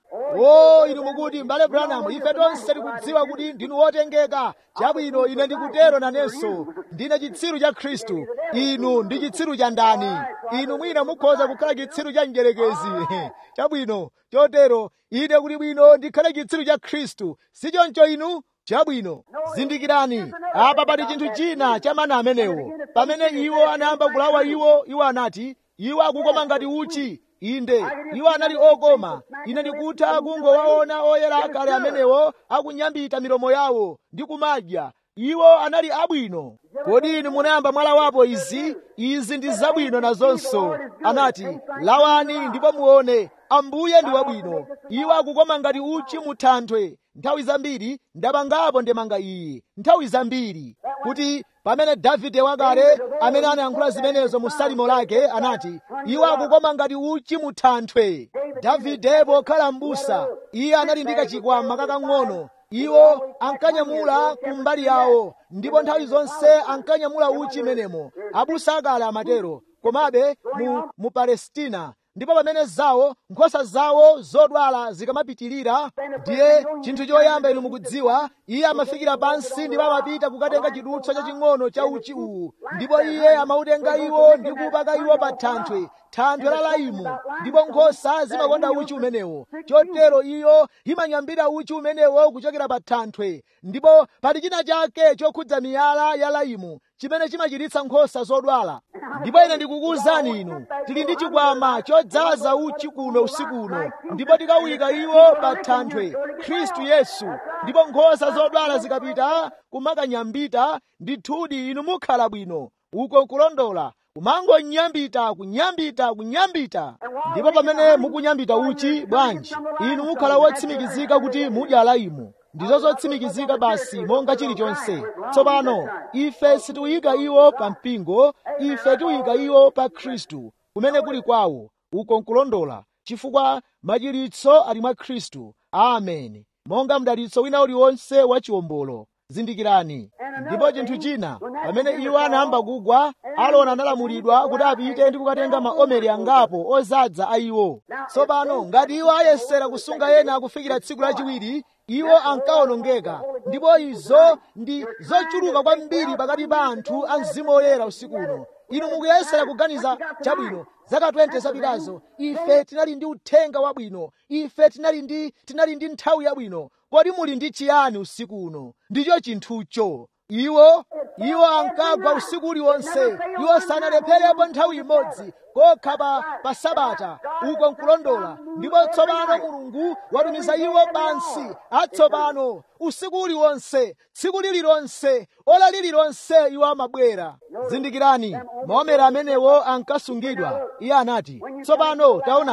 o inu mukuti mbale branamu ife tonse tikudziwa kuti ndinu wotengeka chabwino ine ndikutero nanenso ndine chitsiru cha khristu inu ndi chitsiru cha ndani inu mwina mukhoza kukhala chitsiru cha mdyerekezi chabwino chotero ine kuti bwino ndikhale chitsiru cha khristu si choncho inu chabwino zindikirani apa pali chinthu china cha mana amenewo pamene iwo anayamba kulawa iwo iwo anati iwo akukoma ngati uchi inde iwo anali okoma ine ndikutha kungowaona oyera akale amenewo akunyambita milomo yawo ndi kumadya iwo anali abwino kodi inu munayamba mwalawapo izi izi ndi zabwino nazonso anati lawani ndipo muone ambuye ndi wabwino iwo akukoma ngati uchi mu thanthwe nthawi zambiri ndapangapo ndemanga iyi nthawi zambiri kuti pamene davide wakale amene anayankhula zimenezo mu salimo lake anati iwo akukoma ngati uchi mu thanthwe davide pokhala m'busa iye anali ndi kachikwama kakang'ono iwo ankanyamula kumbali yawo ndipo nthawi zonse ankanyamula uchi menemo abusa akale amatero komabe mu, mu palestina ndipo pamene zawo nkhosa zawo zodwala zikamapitirira ndiye chinthu choyamba inu mukudziwa iye amafikira pansi ndipo amapita kukatenga chidutswa chaching'ono cha uchi uwu ndipo iye amautenga iwo ndi kupaka iwo pa thanthwe thanthwe la laimu ndipo nkhosa zimakonda uchi umenewo chotero iyo imanyambira uchi umenewo kuchokera pa thanthwe ndipo pali china chake chokhudza miyala ya laimu chimene chimachiritsa nkhosa zodwala ndipo ine ndikukuwuzani inu tili ndi chikwama chodzaza uchi kuno usiku uno ndipo tikawika iwo pa thanthwe khristu yesu ndipo nkhosa zodwala zikapita kumakanyambita ndithudi inu mukhala bwino uko kulondola kumangonyambita kunyambita kunyambita ndipo pamene mukunyambita uchi bwanji inu mukhala wotsimikizika kuti mudya laimu ndizo zotsimikizika basi monga chilichonse tsopano ife sitiuyika iwo pa mpingo ife tiuyika iwo pa khristu kumene kuli kwawo uko nkulondola chifukwa machiritso ali mwa khristu ameni monga mdalitso wina uliwonse wa chiwombolo zindikirani ndipo chinthu china pamene iwo anayamba kugwa alona analamulidwa kuti apite ndi kukatenga maomeri angapo ozadza a iwo tsopano ngati iwo ayesera kusunga ena kufikira tsiku lachiwiri iwo ankawonongeka ndipo izo ndi zochuluka kwambiri pakati pa anthu a mzimu oyera usiku uno inu mukuyesera kuganiza chabwino zaka 20 zapitazo ife tinali ndi uthenga wabwino ife tinali ndi tinali ndi nthawi yabwino kodi muli ndi chiyani usiku uno ndicho chinthucho iwo iwo ankagwa usiku uliwonse iwo sanalepherepo nthawi imodzi kokha pa, pa sabata uko nkulondola ndipo tsopano mulungu watumiza iwo pansi atsopano usiku uliwonse tsiku lililonse ola lililonse iwo amabwera zindikirani maomera amenewo ankasungidwa iye anati tsopano taonani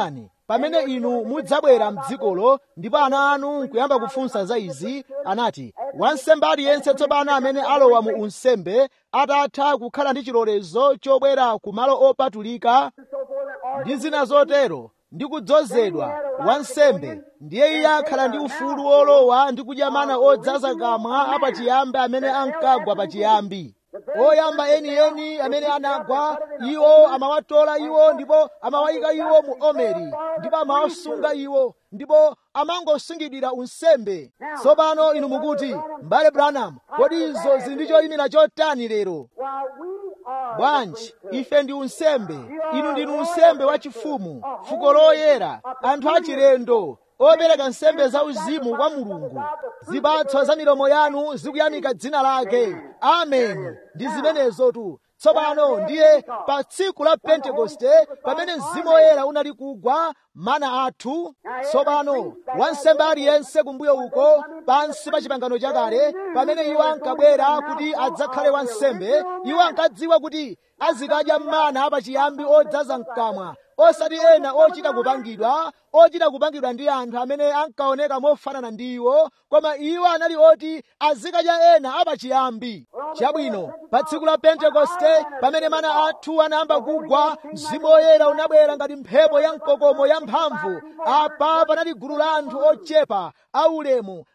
pamene inu mudzabwera mdzikolo ndipo ana anu nkuyamba kufunsa za izi anati wansembe aliyense tsopano amene alowa mu unsembe atatha kukhala ndi chilolezo chobwera ku malo opatulika ndi zina zotero ndi kudzozedwa wansembe ndiye iye akhala ndi ufulu wolowa ndi kudya mana odzaza kamwa apachiyambi amene ankagwa pachiyambi oyamba enieni amene anagwa iwo amawatola iwo ndipo amawayika iwo mu omeri ndipo amawasunga iwo ndipo amangosungidwira unsembe tsopano inu mukuti m'bale branham kodi izo zili ndi choyimira chotani lero bwanji ife ndi unsembe inu ndinu unsembe wachifumu fuko loyera anthu achilendo opereka nsembe za uzimu kwa mulungu zipatso za milomo yanu zikuyamika dzina lake ameni ndi zimenezotu tsopano ndiye pa tsiku la pentekoste pamene mzimu woyera unali kugwa mana athu tsopano wansembe aliyense kumbuyo uko pansi pa chipangano chakale pamene iwo ankabwera kuti adzakhale wansembe iwo ankadziwa kuti azikadya mana apachiyambi odzaza mkamwa osati ena ochita kupangidwa ochita kupangidwa ndi anthu amene ankaoneka mofanana ndi iwo koma iwo anali oti azikadya ena apachiyambi chabwino pa tsiku la pentekoste pamene mana athu anayamba kugwa mzimu woyera unabwera ngati mphepo ya mkokomo ya mphamvu apa panali gulu la anthu ochepa aulemu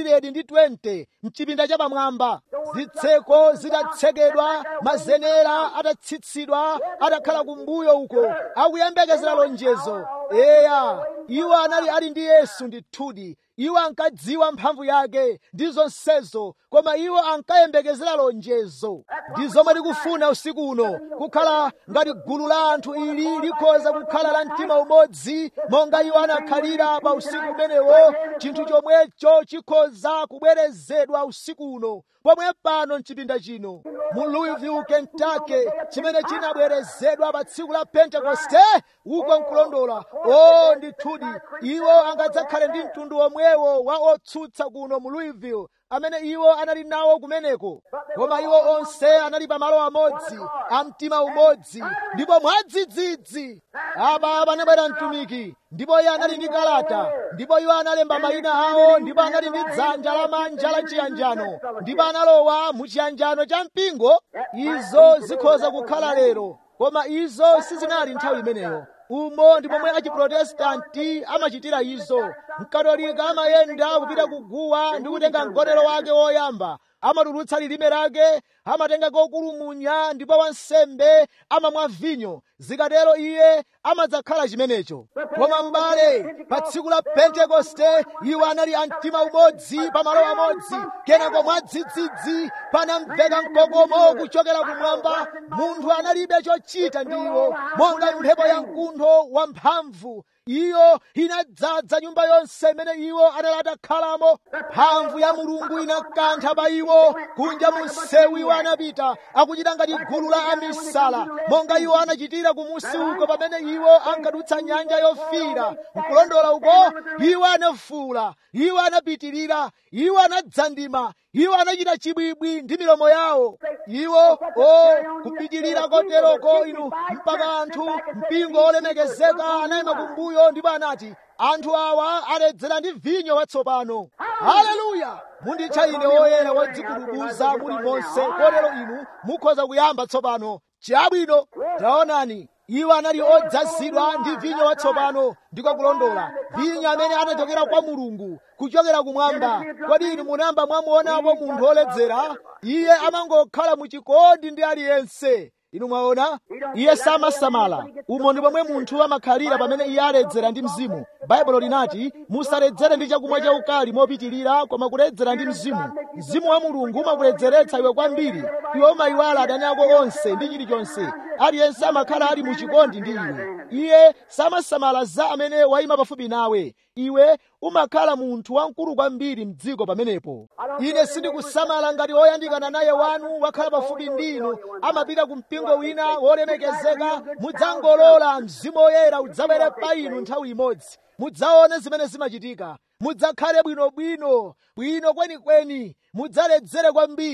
120 mchipinda chapamwamba zitseko zitatsekedwa mazenera atatsitsidwa atakhala kumbuyo uko akuyembekezera lonjezo eya iwo anali ali ndi yesu ndithudi iwo ankadziwa mphamvu yake ndi zonsezo koma iwo ankayembekezera lonjezo ndi zomwe tikufuna usiku uno kukhala ngati gulu la anthu ili likhoza kukhala la mtima umodzi monga iwo anakhalira pa usiku umenewo chinthu chomwecho chikhoza kubwerezedwa usiku uno pomwe pano mchipinda chino mu louisville kentucky chimene chinabwerezedwa pa tsiku la pentekoste uko nkulondola o ndithudi iwo angadzakhale ndi mtundu omwewo wa otsutsa kuno mu louisville amene iwo anali nawo kumeneko koma iwo onse anali pa malo amodzi a mtima umodzi ndipo mwadzidzidzi apa panabwera mtumiki ndipo iye anali ndi kalata ndipo iwo analemba mayina awo ndipo anali ndi dzanja lamanja la chiyanjano ndipo analowa mu chiyanjano cha mpingo izo zikhoza kukhala lero koma izo sizinali nthawi imeneyo umo ndi momwe achiprotestanti amachitira izo mkatolika amayenda kupita kuguwa ndi kutenga mgonero wake woyamba amatulutsa lilime lake amatenga kokulumunya ndipo wansembe amamwa vinyo zikatero iye amadzakhala chimenecho koma m'bale pa tsiku la pentekoste iwo anali a mtima umodzi pa malo amodzi kenako mwadzidzidzi panamveka mkokomo kuchokera kumwamba munthu analibe chochita ndi iwo monga mphepo ya mkuntho wamphamvu iyo inadzaza nyumba yonse imene iwo anali atakhalamo mphamvu ya mulungu inakantha pa iwo kunja mu msewu iwo anapita akuchita ngati gulu la amisala monga iwo anachitira kumusi uko pamene iwo ankadutsa nyanja yofiira nkulondola uko iwo anafuula iwo anapitirira iwo anadzandima iwo anachita chibwibwi ndi milomo yawo iwo o kupitirira koteroko inu mpaka anthu mpingo olemekezeka anayima kumbuyo ndipo anati anthu awa aledzera ndi vinyo watsopano haleluya munditcha ine woyera wodzigulubuza muli monse kotero inu mukhoza kuyamba tsopano chabwino taonani iwo anali odzazidwa ndi vinyo watsopano ndiko kulondola vinyo amene anachokera kwa mulungu kuchokera kumwamba kodi inu munayamba mwamuonapo munthu oledzera iye amangokhala muchikondi ndi aliyense inu mwaona iye samasamala umo ndi pomwe munthu amakhalira pamene iye aledzera ndi mzimu baibulo linati musaledzere ndi chakumwa chaukali mopitirira koma kuledzera ndi mzimu mzimu wa mulungu umakuledzeretsa iwe kwambiri iwe umayiwala adani ako onse ndi chilichonse aliyense amakhala ali muchikondi ndi iwe iye samasamala za amene wayima pafupi nawe iwe umakhala munthu wamkulu kwambiri mdziko pamenepo ine sindikusamala ngati woyandikana naye wanu wakhala pafupi ndi inu amapita ku mpingo wina wolemekezeka mudzangolola mzimu woyera udzabwere pa inu nthawi imodzi mudzaone zimene zimachitika mudzakhale bwinobwino bwino kwenikweni mudzaledzere kwambiri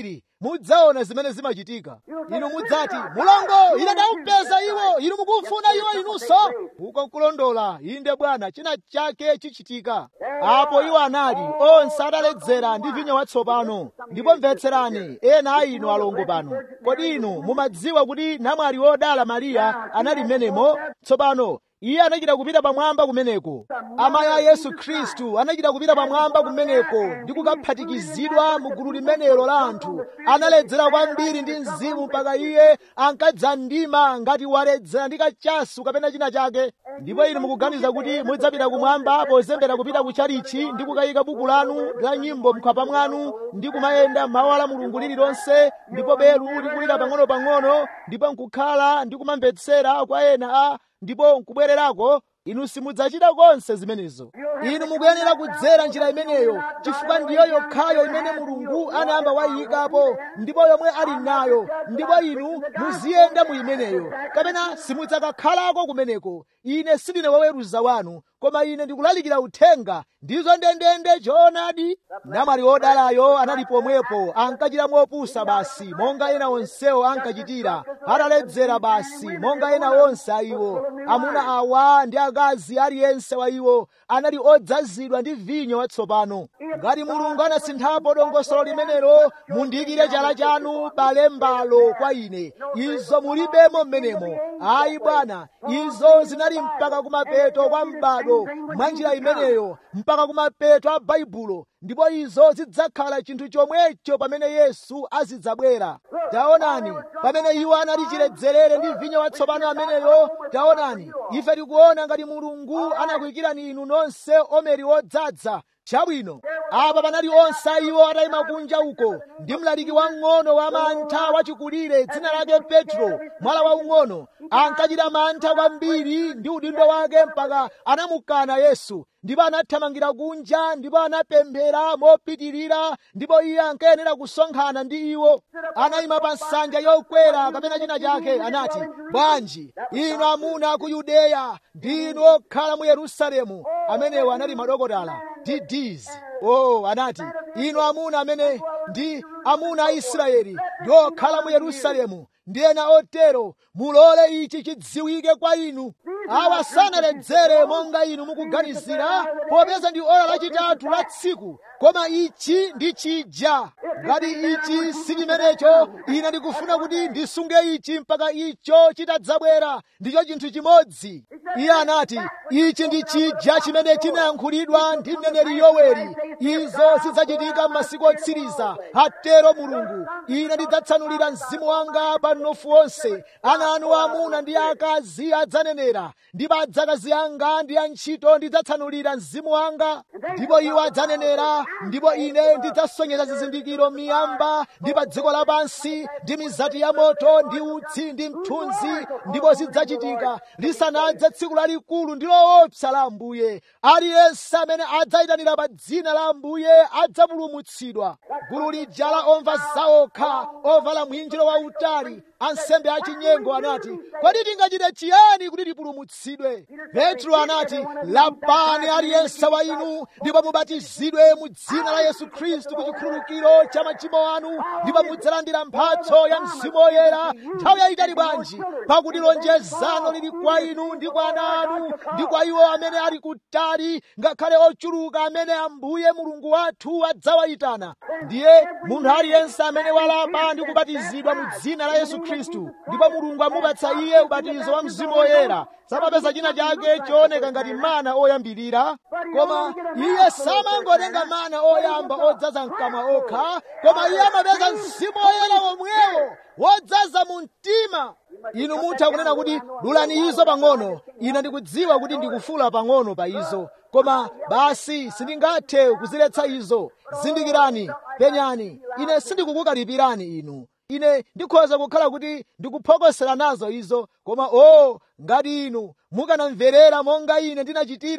mudzaona zimene zimachitika inu mudzati mulongo ine ndawupeza iwo inu mukufuna iwo inunso uko nkulondola inde bwana china chake chichitika apo iwo anali onse ataledzera ndi vinyo watsopano ndipo mvetserani ena a inu alongo pano kodi inu mumadziwa kuti namwali wodala mariya anali mmenemo tsopano iye anachita kupita pamwamba kumeneko amayi a yesu khristu anachita kupita pamwamba kumeneko ndi kukaphatikizidwa mu gulu limenelo la anthu analedzera kwambiri ndi mzimu mpaka iye ankadza mdima ngati waledzera ndi kachasu kapena china chake ndipo inu mukuganiza kuti mudzapita kumwamba pozembera kupita ku chalichi ndi kukayika buku lanu la nyimbo mkhwapa mwanu ndi kumayenda mawu a mulungu lililonse ndipo belu likulira pang'ono-pang'ono ndipo nkukhala ndi kumamvetsera kwa ena a ndipo nkubwererako inu simudzachita konse zimenezo inu mukuyenera kudzera njira imeneyo chifukwa ndiyo yokhayo imene mulungu anayamba wayikapo ndipo yomwe ali nayo ndipo inu muziyenda mu imeneyo kapena simudzakakhalako kumeneko ine sindine woweruza wanu koma ine ndikulalikira uthenga ndizo ndendende choonadi namwali wodalayo anali pomwepo ankachita mopusa basi monga ena onsewo ankachitira ataledzera basi monga ena onse a iwo amuna awa ndi akazi aliyense wa iwo anali odzazidwa ndi vinyo watsopano ngati mulungu anasinthapo dongosolo limenelo mundiyikire chala chanu balembalo kwa ine izo mulibemo mmenemo ayi bwana izo zinali mpaka kumapeto kwa m'bado mwa njira imeneyo mpaka kumapeto a baibulo ndipo izo zidzakhala chinthu chomwecho pamene yesu azidzabwera taonani pamene iwo anali chiledzerere ndi vinyo watsopano ameneyo taonani ife tikuona ngati mulungu anakuyikirani inu nonse omeri wodzaza chabwino apa panali onse iwo atayima kunja uko ndi mlaliki wang'ono wa mantha wachikulire dzina lake petro mwala waung'ono ankachita mantha kwambiri ndi udindo wake mpaka anamukana yesu ndipo anathamangira kunja ndipo anapemphera mopitirira ndipo iye ankayenera kusonkhana ndi iwo anayima pa nsanja yokwera kapena china chake anati bwanji inu amuna ku yudeya ndi inu okhala mu yerusalemu amenewo anali madokotala ndi dizi oh anati inu amuna amene ndi amuna a israeli ndi okhala mu yerusalemu ndi ena otero mulole ichi chidziwike kwa inu awa sanaledzere monga inu mukuganizira popeza ndi ora lachitatu la tsiku koma ichi ndi chija ngati ichi si chimenecho ine ndikufuna kuti ndisunge ichi mpaka icho chitadzabwera ndicho chinthu chimodzi iye anati ichi ndi chija chimene chinayankhulidwa ndi mneneri yoweri izo zidzachitika m'masiku otsiriza atero mulungu ine ndidzatsanulira mzimu wanga pa mnofu wonse ana anu amuna ndi akazi adzanenera ndipo adzakazi anga ndi antchito ndidzatsanulira mzimu wanga ndipo iwo adzanenera ndipo ine ndidzasonyeza zizindikiro miyamba ndi pa dziko lapansi ndi mizati ya moto ndi utsi ndi mthunzi ndipo zidzachitika lisanadze tsiku lalikulu ndi loopsa la ambuye aliyense amene adzayitanira pa dzina la ambuye adzapulumutsidwa gulu lija la omva zaokha ovala mwinjiro wautali ansembe achinyengo anati kodi tingachite chiyani kuti tipulumutsidwe petro anati lapani aliyense wa inu ndipo mubatizidwe mu dzina la yesu khristu ku chikhululukiro cha machimo anu ndipo mudzalandira mphatso ya mzimu woyera nthawi yayitali bwanji pakuti lonjezano lili kwa inu ndi kwa ana anu ndi kwa iwo amene ali kutali ngakhale ochuluka amene ambuye mulungu wathu adzawayitana ndiye munthu aliyense amene walapa ndi kubatizidwa mu dzina la yesu khristu ndipo mulungu amupatsa iye ubatizo wa mzimu woyera samapeza china chake chooneka ngati mana oyambirira koma iye samangotenga mana oyamba odzaza mkamwa okha koma iye amapeza mzimu woyera womwewo wodzaza mu mtima inu mutha kunena kuti dulani izo pang'ono ine ndikudziwa kuti ndikufula pang'ono pa izo koma basi sindingathe kuziletsa izo zindikirani penyani ine sindikukukalipirani inu ine ndikhoza kukhala kuti ndikuphokosera nazo izo koma o ngati inu mukanamverera monga ine ndinachitira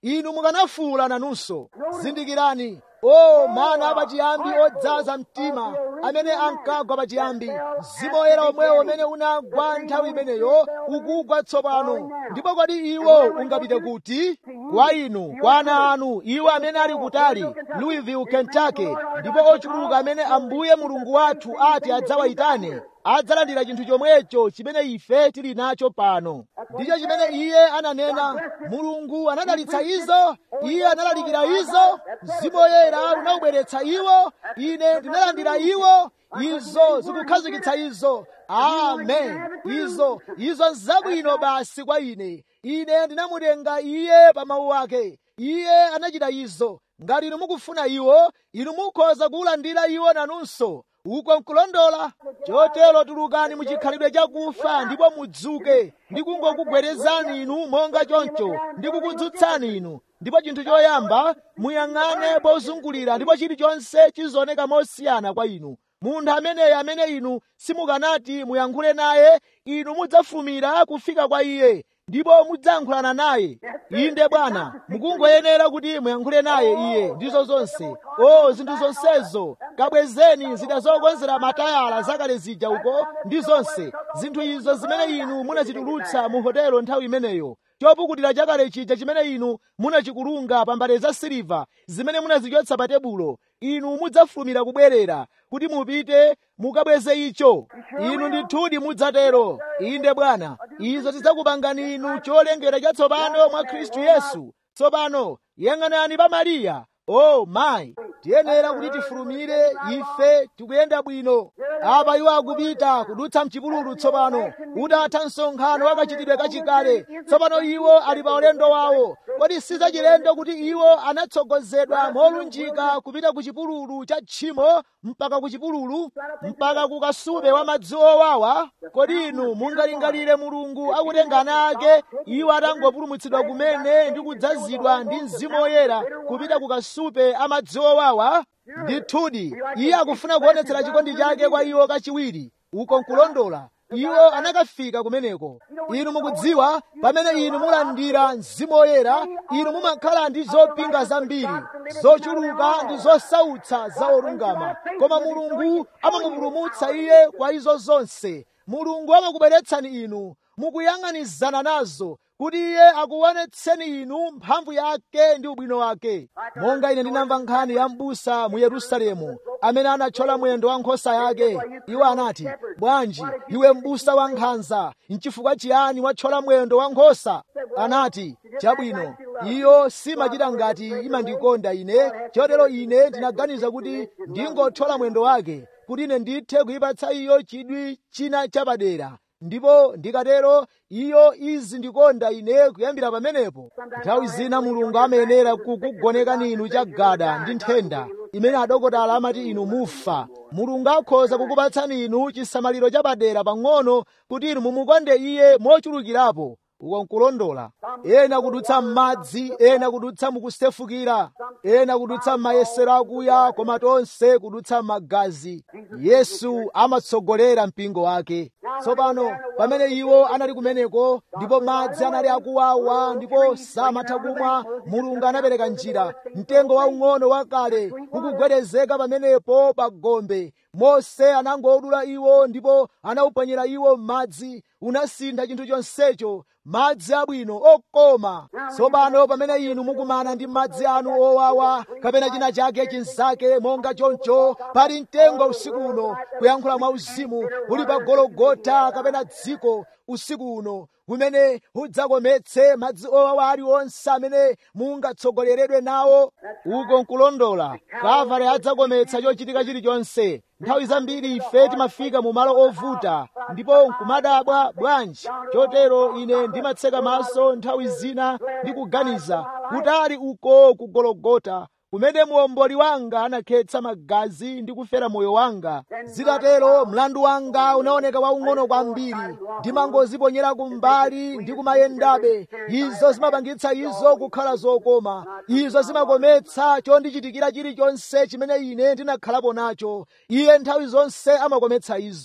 inu mukanafuula nanunso zindikirani o mana apachiyambi odzaza mtima amene ankagwa pachiyambi mzimu woyera omwewo umene unagwa nthawi imeneyo ukugwa tsopano ndipo kodi iwo ungapite kuti kwa inu kwa ana anu iwo amene ali kutali louisville kentucky ndipo ochuluka amene ambuye mulungu wathu ati adzawayitane adzalandira chinthu chomwecho chimene ife tili nacho pano ndicho chimene iye ananena mulungu anadalitsa izo iye analalikira izo mzimu woyera unawubweretsa iwo ine ndinalandira iwo izo zikukhazikitsa izo amen izo izo nzabwino basi kwa ine ine ndinamutenga iye pa mawu ake iye anachita izo ngati inu mukufuna iwo inu mukhoza kuwulandira iwo nanunso uko nkulondola chotero tulukani muchikhalidwe chakufa ndipo mudzuke ndi kungokugwerezani inu monga choncho ndi kukudzutsani inu ndipo chinthu choyamba muyang'ane pozungulira ndipo chilichonse chizooneka mosiyana kwa inu munthu ameneyo amene inu simukanati muyankhule naye inu mudzafumira kufika kwa iye ndipo mudzayankhulana naye inde bwana mukungoyenera kuti muyankhule naye iye ndizo zonse o zinthu zonsezo kabwezeni zida zokonzera matayala zakale zija uko ndi zonse zinthu izo zimene inu munazitulutsa mu hotelo nthawi imeneyo chopukutira chakale chija chimene inu munachikulunga pa mbale za siliva zimene munazichotsa pa tebulo inu mudzafulumira kubwerera kuti mupite mukabweze icho inu ndithudi mudzatero inde bwana izo zidzakupangani inu cholengedwa chatsopano mwa khristu yesu tsopano yang'anani pa mariya o oh, mayi tiyenera kuti tifulumire ife tikuyenda bwino apa iwo akupita kudutsa mchipululu tsopano udatha msonkhano wakachitidwe kachikale tsopano iwo ali pa ulendo wawo kodi sizachilendo kuti iwo anatsogozedwa molunjika kupita ku chipululu cha tchimo mpaka ku chipululu mpaka ku kasupe wa madzi owawa kodi inu mungalingalire mulungu akutenga ana ake iwo atangopulumutsidwa kumene ndi kudzazidwa ndi mzimu woyera kupita ku kasupe amadzi owawa ndithudi iye akufuna kuonetsera chikondi chake kwa iwo kachiwiri uko nkulondola iwo anakafika kumeneko inu mukudziwa pamene inu mulandira mzimu woyera inu mumakhala ndi zopinga zambiri zochuluka ndi zosautsa za olungama koma mulungu amamupulumutsa iye kwa izo zonse mulungu amakubweretsani inu mukuyang'anizana nazo kuti iye akuonetseni inu mphamvu yake ndi ubwino wake monga ine ndinamva nkhani ya m'busa mu yerusalemu amene anathyola mwendo wa nkhosa yake iwo anati bwanji iwe m'busa wa nkhanza nchifukwa chiyani wathyola mwendo wa nkhosa anati chabwino iyo simachita ngati imandikonda ine chotero ine ndinaganiza kuti ndingothyola mwendo wake kuti ine ndithe kuyipatsa iyo chidwi china chapadera ndipo ndikatero iyo izindikonda ine kuyambira pamenepo nthawi zina mulungu amayenera kukugonekani inu chagada ndi nthenda imene adokotala amati inu mufa mulungu akhoza kukupatsani inu chisamaliro chapadera pang'ono kuti inu mumukonde iye mochulukirapo uko nkulondola ena kudutsa m'madzi ena kudutsa mukusefukira ena kudutsa m'mayesero akuya koma tonse kudutsa m'magazi yesu amatsogolera mpingo wake tsopano pamene iwo anali kumeneko ndipo madzi anali akuwawa ndipo samatha kumwa mulungu anapereka njira mtengo waung'ono wakale ukugwedezeka pamenepo pa gombe mose anangodula iwo ndipo anawuponyera iwo m'madzi unasintha chinthu chonsecho madzi abwino okoma tsopano pamene inu mukumana ndi madzi anu owawa kapena china chake chinzake monga choncho pali mtengo usiku uno kuyankhula mwa uzimu uli pa gologota kapena dziko usiku uno umene udzakometse madzi owawa aliwonse amene mungatsogoleredwe nawo uko nkulondola kavale adzakometsa chochitika chilichonse nthawi zambiri ife timafika mu malo ovuta ndipo nkumadabwa bwanji chotero ine ndimatseka maso nthawi zina ndi kuganiza kutali uko ku gologota kumene muomboli wanga anakhetsa magazi ndi kufera moyo wanga zitatero mlandu wanga unaoneka waung'ono kwambiri ndimangoziponyera kumbali ndi kumayendabe izo zimapangitsa izo kukhala zokoma izo zimakometsa chondichitikira chilichonse chimene ine ndinakhalapo nacho iye nthawi zonse amakometsa izo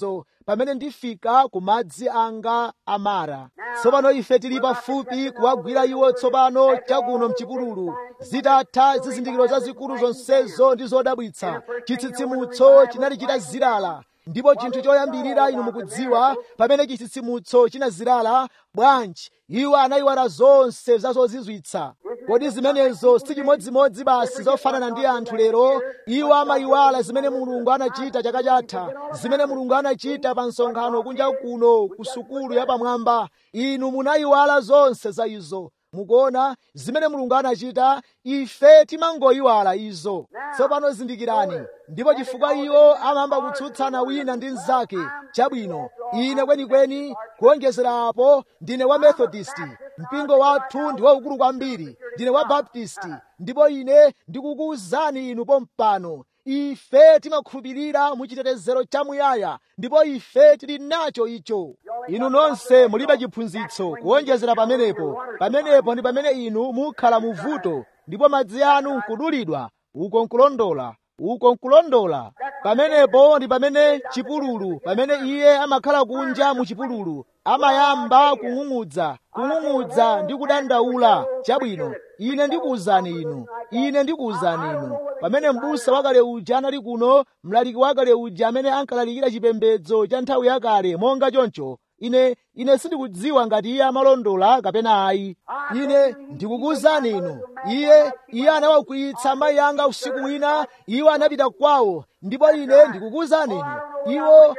pamene ndifika ku madzi anga amara tsopano ife tili pafupi kuwagwira iwo tsopano chakuno mchipululu zitatha zizindikiro zazikulu zonsezo ndi zodabwitsa chitsitsimutso chinali chitazilala ndipo chinthu choyambirira inu mukudziwa pamene chitsitsimutso chinazilala bwanji iwo anayiwala zonse zazozizwitsa kodi zimenezo si chimodzimodzi basi zofanana ndi anthu lero iwo amayiwala zimene mulungu anachita chaka chatha zimene mulungu anachita pa msonkhano kunja kuno ku sukulu yapamwamba inu munayiwala zonse za izo mukuona zimene mulungu anachita ife timangoyiwala izo tsopano zindikirani ndipo chifukwa iwo amayamba kutsutsana wina ndi mnzake chabwino ine kwenikweni kuonjezera apo ndine wa methodisti mpingo wathu ndi waukulu kwambiri ndine wa baptisti ndipo ine ndikukuwuzani inu pompano ife timakhulupirira mu chitetezero chamuyaya ndipo ife tili nacho icho inu nonse mulibe chiphunzitso kuonjezera pamenepo pamenepo ndi pamene inu mukhala muvuto ndipo madzi anu nkudulidwa uko nkulondola uko nkulondola pamenepo ndi pamene chipululu pamene iye amakhala kunja mu chipululu amayamba kung'ung'udza kung'ung'udza ndi kudandaula chabwino ine ndikuwuzani inu ine ndikuwuzani inu pamene m'busa wakale uja anali kuno mlaliki wakale uja amene ankalalikira chipembedzo cha nthawi yakale monga choncho ine ine sindikudziwa ngati iye amalondola kapena ayi ine ndikukuwuzani inu iye iye anawakwiyitsa amayi anga usiku wina iwo anapita kwawo ndipo ine ndikukuwuzani inu iwo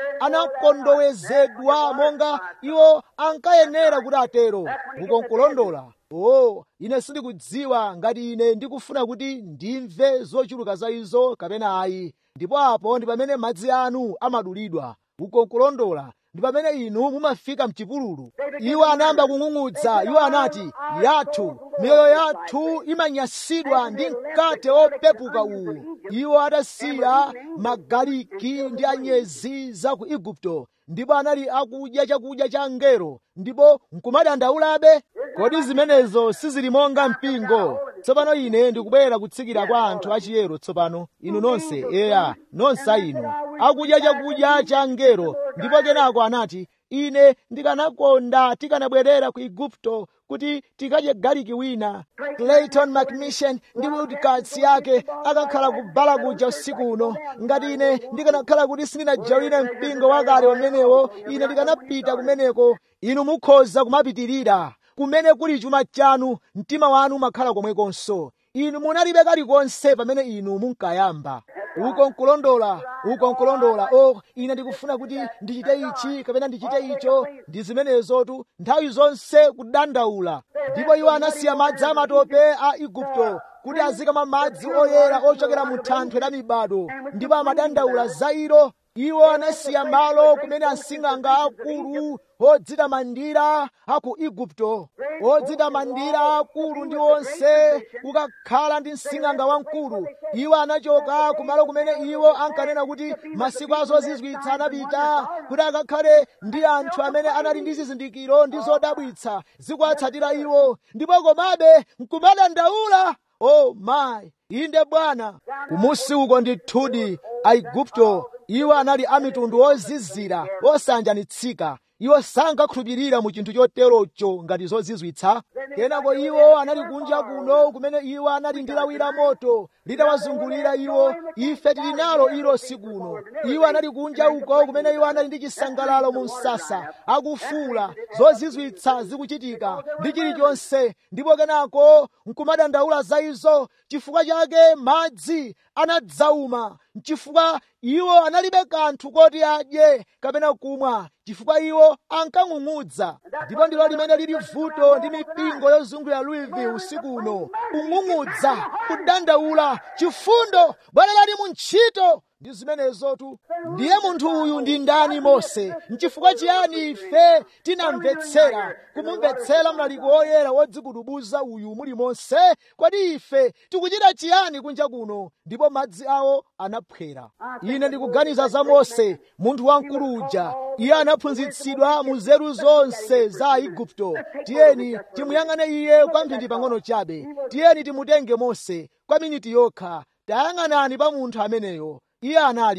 anakondowezedwa monga iwo ankayenera kuti atero mukonkulondola o ine sindikudziwa ngati ine ndikufuna kuti ndimve zochuluka za izo kapena ayi ndipo apo ndi pamene madzi anu amadulidwa ukonkulondola ndi pamene inu mumafika mchipululu iwo anayamba kung'ung'udza iwo anati yathu miyoyo yathu imanyasidwa ndi mkate wopepuka uwu iwo adasiya magaliki ndi anyezi za ku igupto ndipo anali akudya chakudya cha ngero ndipo nkumadandaulabe kodi zimenezo sizili monga mpingo tsopano ine ndikubwera kutsikira kwa anthu achiyero tsopano inu nonse eya nonse inu akudya chakudya cha ngero ndipo kenako anati ine ndikanakonda tikanabwerera ku igupto kuti tikadye galiki wina clayton mcmission ndi wildcats yake akakhala kubala kuja usiku uno ngati ine ndikanakhala kuti sindinajawire mpingo wakale wamenewo ine ndikanapita kumeneko inu mukhoza kumapitirira kumene kuli chuma chanu mtima wanu umakhala komwekonso inu munalibe kalikonse pamene inu munkayamba uko nkulondola uko nkulondola o oh, ine ndikufuna kuti ndichite ichi kapena ndichite icho ndi zimenezotu nthawi zonse kudandaula ndipo iwo anasiya madzi amatope a igupto kuti azikama madzi oyera ochokera mu thanthwe la mibado ndipo amadandaula za ilo iwo anasiya malo kumene asing'anga akulu odzitamandira aku igupto odzitamandira akulu ndi onse kukakhala ndi msing'anga wamkulu iwo anachoka kumalo kumene iwo ankanena kuti masiku azozizwitsa anapita kuti akakhale ndi anthu amene anali ndi zizindikiro ndi zodabwitsa zikuwatsatira iwo ndipo komabe nkumadandaula oh my inde bwana kumusi uko ndithudi aigupto iwo anali amitundu ozizira osanjanitsika iwo sankakhulupirira mu chinthu choterocho ngati zozizwitsa kenako iwo anali kunja kuno kumene iwo anali ndi lawi la moto litawazungulira iwo ife tili nalo ilo sikuno iwo anali kunja uko kumene iwo anali ndi chisangalalo mu msasa akufuula zozizwitsa zikuchitika ndi chilichonse ndipo kenako nkumadandaula za izo chifukwa chake madzi anadzauma chifukwa iwo analibe kanthu koti adye kapena kumwa chifukwa iwo ankang'ung'udza ndipo ndilo limene lili vuto ndi mipingo yozungulira louisville usiku uno kung'ung'udza kudandaula chifundo bwererani mu ntchito ndi zimenezotu ndiye munthu uyu ndi ndani mose nchifukwa chiyani ife tinamvetsera kumumvetsera mlaliki woyera wodzikudubuza uyu muli monse kodi ife tikuchita chiyani kunja kuno ndipo madzi awo anaphwera ine ndikuganiza za mose munthu wamkulu uja iye anaphunzitsidwa mu nzeru zonse za aigupto tiyeni timuyang'ane iye kwamphindi pang'ono chabe tiyeni timutenge mose kwa miniti yokha tayang'anani pa munthu ameneyo iye anali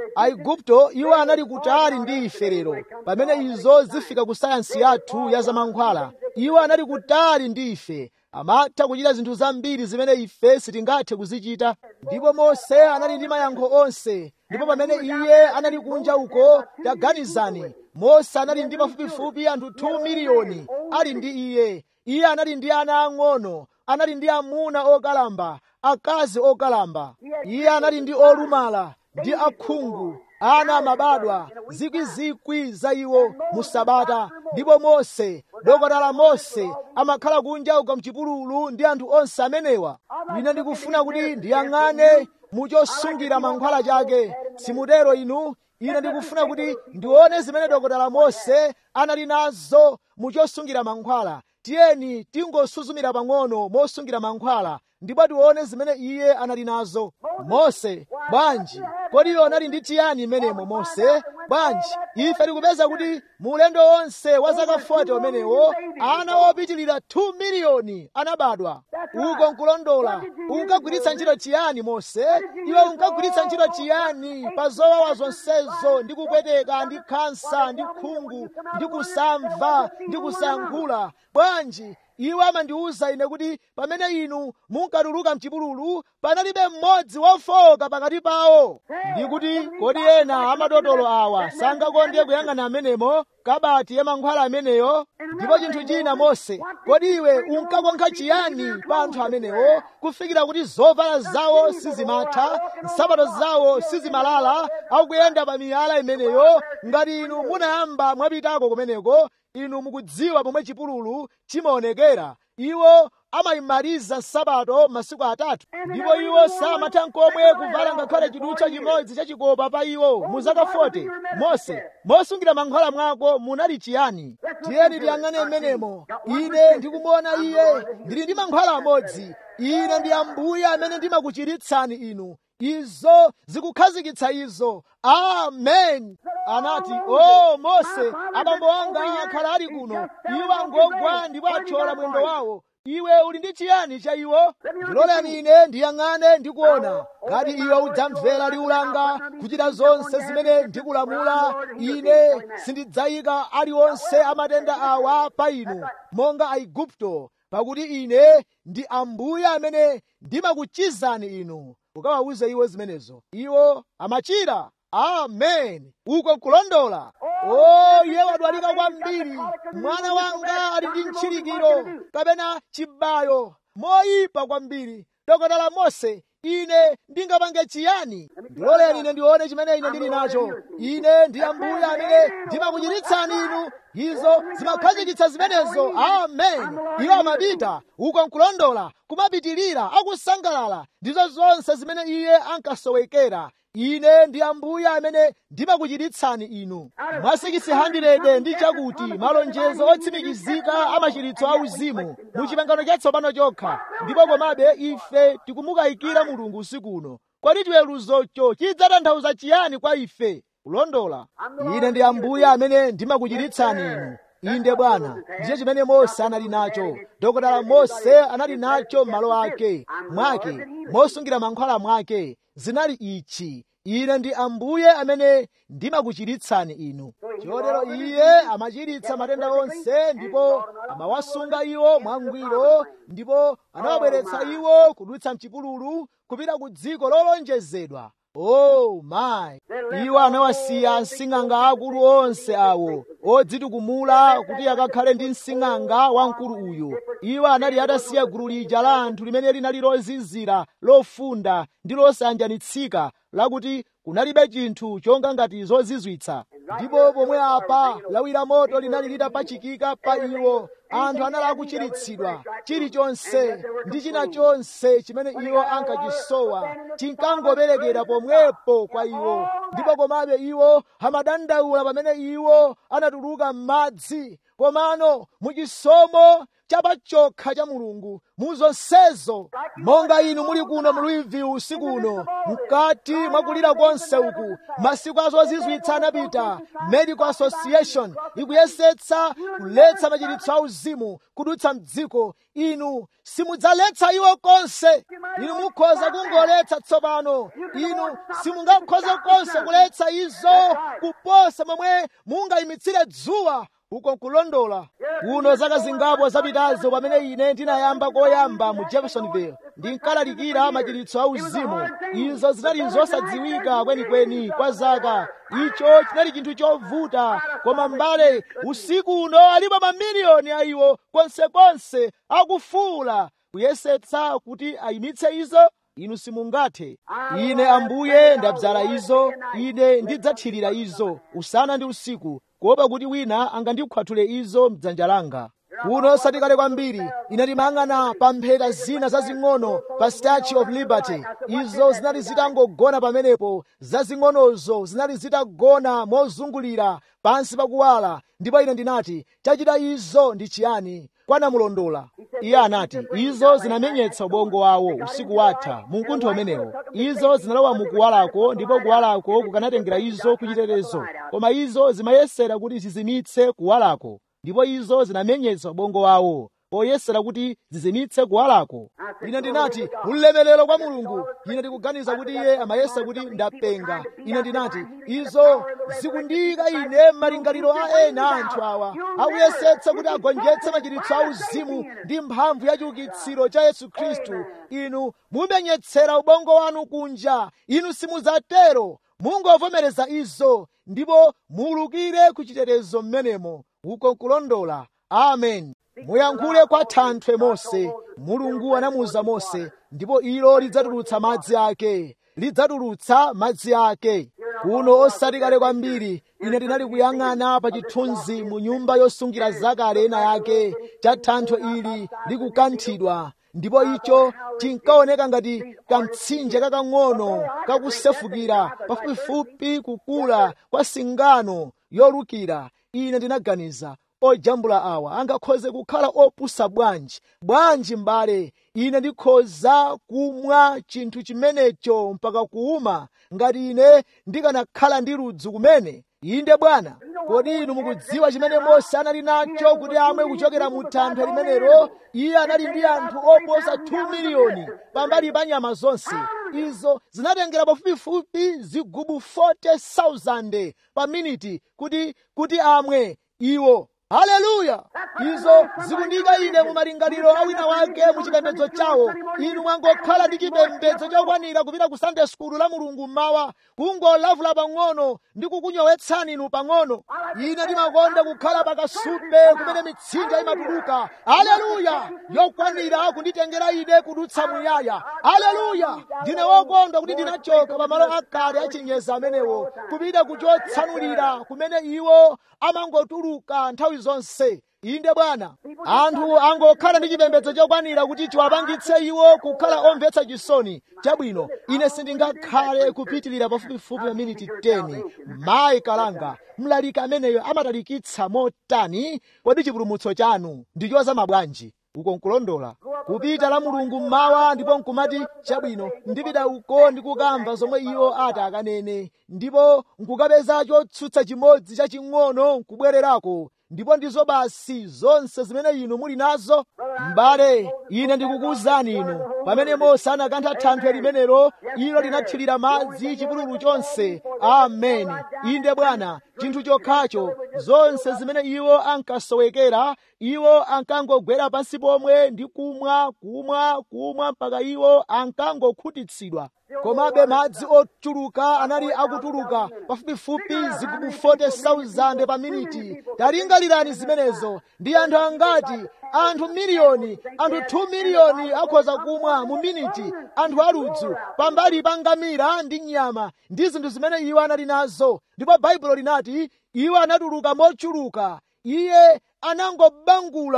aigupto iwo anali kutali ndi ife lero pamene izo zifika ku sayansi yathu ya zamankhwala iwo anali kutali ndi ife amatha kuchita zinthu zambiri zimene ife sitingathe kuzichita ndipo mose anali ndi mayankho onse ndipo pamene iye anali kunja uko taganizani mose anali ndi pafupifupi anthu 2 miliyoni ali ndi iye iye anali ndi ana ang'ono anali ndi amuna okalamba akazi okalamba iye anali ndi olumala ndi akhungu ana amabadwa zikwizikwi za iwo mu sabata ndipo mose dokotala mose amakhala kunja uko mchipululu ndi anthu onse amenewa ine ndikufuna kuti ndiyang'ane muchosungira mankhwala chake simutero inu ine ndikufuna kuti ndione zimene dokotala mose anali nazo muchosungira mankhwala tiyeni tingosuzumira pang'ono mosungira mankhwala ndipo tione zimene iye anali nazo mose bwanji kodi iwo anali ndi chiyani imenemo mose bwanji ife tikupeza kuti mu ulendo wonse wa zaka 40 umenewo ana opitilira 2 miliyoni anabadwa uko nkulondola unkagwiritsa ntchito chiyani mose iwe unkagwiritsa ntchito chiyani pa zowawa zonsezo ndi kupweteka ndi khansa ndi khungu ndi kusamva ndi kusayankhula bwanji iwo amandiwuza ine kuti pamene inu munkatuluka mchipululu panalibe mmodzi wofowoka pakati pawo ndikuti kodi ena amadotolo awa sangakonde kuyang'ana amenemo kabati ya mankhwala ameneyo ndipo chinthu china mose kodi iwe unkakonkha chiyani pa anthu amenewo kufikira kuti zovala zawo sizimatha nsapato zawo sizimalala akuyenda pa miyala imeneyo ngati inu munayamba mwapitako kumeneko inu mukudziwa pomwe chipululu chimaonekera iwo amayimaliza nsapato masiku atatu ndipo iwo samatha nkomwe kuvala ngakhale chidutswa chimodzi chachikopa pa iwo mu zaka 40 mose mosungira mankhwala mwako munali chiyani tiyeni tiyang'ane mmenemo ine ndikumuona iye ndili ndi mankhwala amodzi ine ndi ambuye amene ndimakuchiritsani inu izo zikukhazikitsa izo amen anati o oh, mose abambo anga akhala ali kuno iwo angogwa ndipo athyola mwendo wawo iwe uli ndi chiyani cha iwo ndiloleni ine ndiyang'ane ndikuona ngati iwe udzamvera liwu langa kuchita zonse zimene ndikulamula ine sindidzayika aliwonse amatenda awa pa inu monga aigupto pakuti ine ndi ambuye amene ndimakuchizani inu ukawawuze iwo zimenezo iwo amachira amen uko nkulondola o iye wadwalika kwambiri mwana wanga ali ndi mtchirikiro kapena chibayo moyipa kwambiri dokotala mose ine ndingapange chiyani ndiloleni ine ndione chimene ine ndili nacho ine ndi ambuye amene ndimakuchiritsani inu izo zimakhazikitsa zimenezo amen iwo amapita uko nkulondola kumapitilira akusangalala ndizo zonse zimene iye ankasowekera ine ndi ambuye amene ndimakuchiritsani inu mwa 600 ndi chakuti malonjezo otsimikizika amachiritso auzimu mu chipangano chatsopano chokha ndipo komabe ife tikumukayikira mulungu usiku uno kodi chiweruzocho chidzatanthauza chiyani kwa ife kulondola ine ndi ambuye amene ndimakuchiritsani inu inde bwana ndicho chimene mose anali nacho dokotala mose anali nacho m'malo ake mwake mosungira mankhwala mwake zinali ichi ine ndi ambuye amene ndimakuchiritsani inu chotero iye amachiritsa matenda onse ndipo amawasunga iwo mwangwiro ndipo anawabweretsa iwo kudutsa mchipululu kupita ku dziko lolonjezedwa oh my iwo anawasiya asing'anga akulu onse awo odzitukumula kuti akakhale ndi msing'anga wamkulu uyu iwo anali atasiya gulu lija la anthu limene linali lozizira lofunda ndi losayanjanitsika lakuti kunalibe chinthu chonga ngati zozizwitsa ndipo pomwe apa lawi la moto linali litapachikika pa iwo anthu anali akuchiritsidwa chilichonse ndi china chonse chimene iwo ankachisowa chinkangoperekedwa pomwepo kwa iwo ndipo komabe iwo amadandaula pamene iwo anatuluka m'madzi komano muchisomo chapachokha cha mulungu mu zonsezo monga inu muli kuno mu louisville usiku uno mkati mwakulira konse uku masiku azozizwitsa anapita medical association ikuyesetsa kuletsa machiritso auzimu kudutsa mdziko inu simudzaletsa iwo konse inu mukhoza kungoletsa tsopano inu simungakhoze konse kuletsa izo kuposa momwe mungayimitsire dzuwa uko nkulondola kuno zaka zingapo zapitazo pamene ine ndinayamba koyamba mu jeffersonville ndinkalalikira machiritso auzimu izo zinali zosadziwika kwenikweni kwa zaka icho chinali chinthu chovuta koma mbale usiku uno alipo mamiliyoni a iwo konsekonse akufuula kuyesetsa kuti ayimitse izo inu simungathe ine ambuye ndabzala izo ine ndidzathirira izo usana ndi usiku kuopa kuti wina angandikhwathule izo mdzanja langa kuno satikale kwambiri ine ndimayang'ana pa mpheta zina zazing'ono pa statue of liberty izo zinali zitangogona pamenepo zazing'onozo zinali zitagona mozungulira pansi pakuwala ndipo ine ndinati chachita izo ndi chiyani kwanamulondola iye anati izo zinamenyetsa ubongo wawo usiku watha mu mkuntho umenewo izo zinalowa mu kuwalako ndipo kuwalako kukanatengera izo kuchitetezo koma izo zimayesera kuti zizimitse kuwalako ndipo izo zinamenyetsa ubongo wawo poyesera kuti zizimitse kuwalako ine ndinati ulemelero kwa mulungu ine ndikuganiza kuti iye amayesa kuti ndapenga ine ndinati izo zikundiyika ine m'malingaliro a ena anthu awa akuyesetsa kuti agonjetse machiritso auzimu ndi mphamvu ya chiukitsiro cha yesu khristu inu mumenyetsera ubongo wanu kunja inu simudzatero mungovomereza izo ndipo muulukire ku chitetezo mmenemo uko nkulondola amen muyankhule kwa thanthwe mose mulungu anamuwuza mose ndipo ilo lidzatulutsa madzi ake lidzatulutsa madzi ake kuno osati kale kwambiri ine ndinali kuyang'ana pa chithunzi mu nyumba yosungira zakale ena yake cha thanthwe ili likukanthidwa ndipo icho chinkaoneka ngati kamtsinje kakang'ono kakusefukira pafupifupi kukula kwa singano yolukira ine ndinaganiza ojambula awa angakhoze kukhala opusa bwanji bwanji m'bale ine ndikhoza kumwa chinthu chimenecho mpaka kuuma ngati ine ndikanakhala ndi ludzu kumene inde bwana kodi inu mukudziwa chimene mose anali nacho kuti amwe kuchokera mu thanthwe limenelo iye anali ndi anthu oposa 2 miliyoni pambali pa nyama zonse izo zinatengera pafupifupi zigubu 40,000 pa miniti kuti kuti amwe iwo haleluya izo zikundika ine mu malingaliro a wina wake mu chipembedzo chawo inu mwangokhala ndi chipembedzo chokwanira kupita ku sunday school la mulungu mmawa kungolavula pang'ono ndi kukunyowetsani inu pang'ono ine ndimakonda kukhala pakasupe kumene mitsinje imatuluka haleluya yokwanira kunditengera ine kudutsa muyaya haleluya ndine wokondwa kuti ndinachoka pamalo akale achinyeza amenewo kupita kuchotsanulira kumene iwo amangotuluka nthawi zonse inde bwana anthu angokhala ndi chipembedzo chokwanira kuti chiwapangitse iwo kukhala omvetsa chisoni chabwino ine sindingakhale kupitilira pafupifupi pa miniti 10 mayi kalanga mlaliki ameneyo amatalikitsa motani kodi chipulumutso chanu ndi chozama bwanji uko nkulondola kupita la mulungu mmawa ndipo nkumati chabwino ndipita uko ndikukamva zomwe iwo ati akanene ndipo nkukapeza chotsutsa chimodzi chaching'ono nkubwererako ndipo ndizo basi zonse zimene inu muli nazo m'bale ine ndikukuwuzani inu pamene mose anakantha thanthwe limenelo ilo linathirira madzi chipululu chonse ameni inde bwana chinthu chokhacho zonse zimene iwo ankasowekera iwo ankangogwera pansi pomwe ndi kumwa kumwa kumwa mpaka iwo ankangokhutitsidwa komabe madzi ochuluka anali akutuluka pafupifupi zigubu 40,000 pa miniti talingalirani zimenezo ndi anthu angati anthu miliyoni anthu 2 miliyoni akhoza kumwa mu miniti anthu aludzu pambali pa ngamira ndi nyama ndi zinthu zimene iwo anali nazo ndipo baibulo linati iwo anatuluka mochuluka iye anangobangula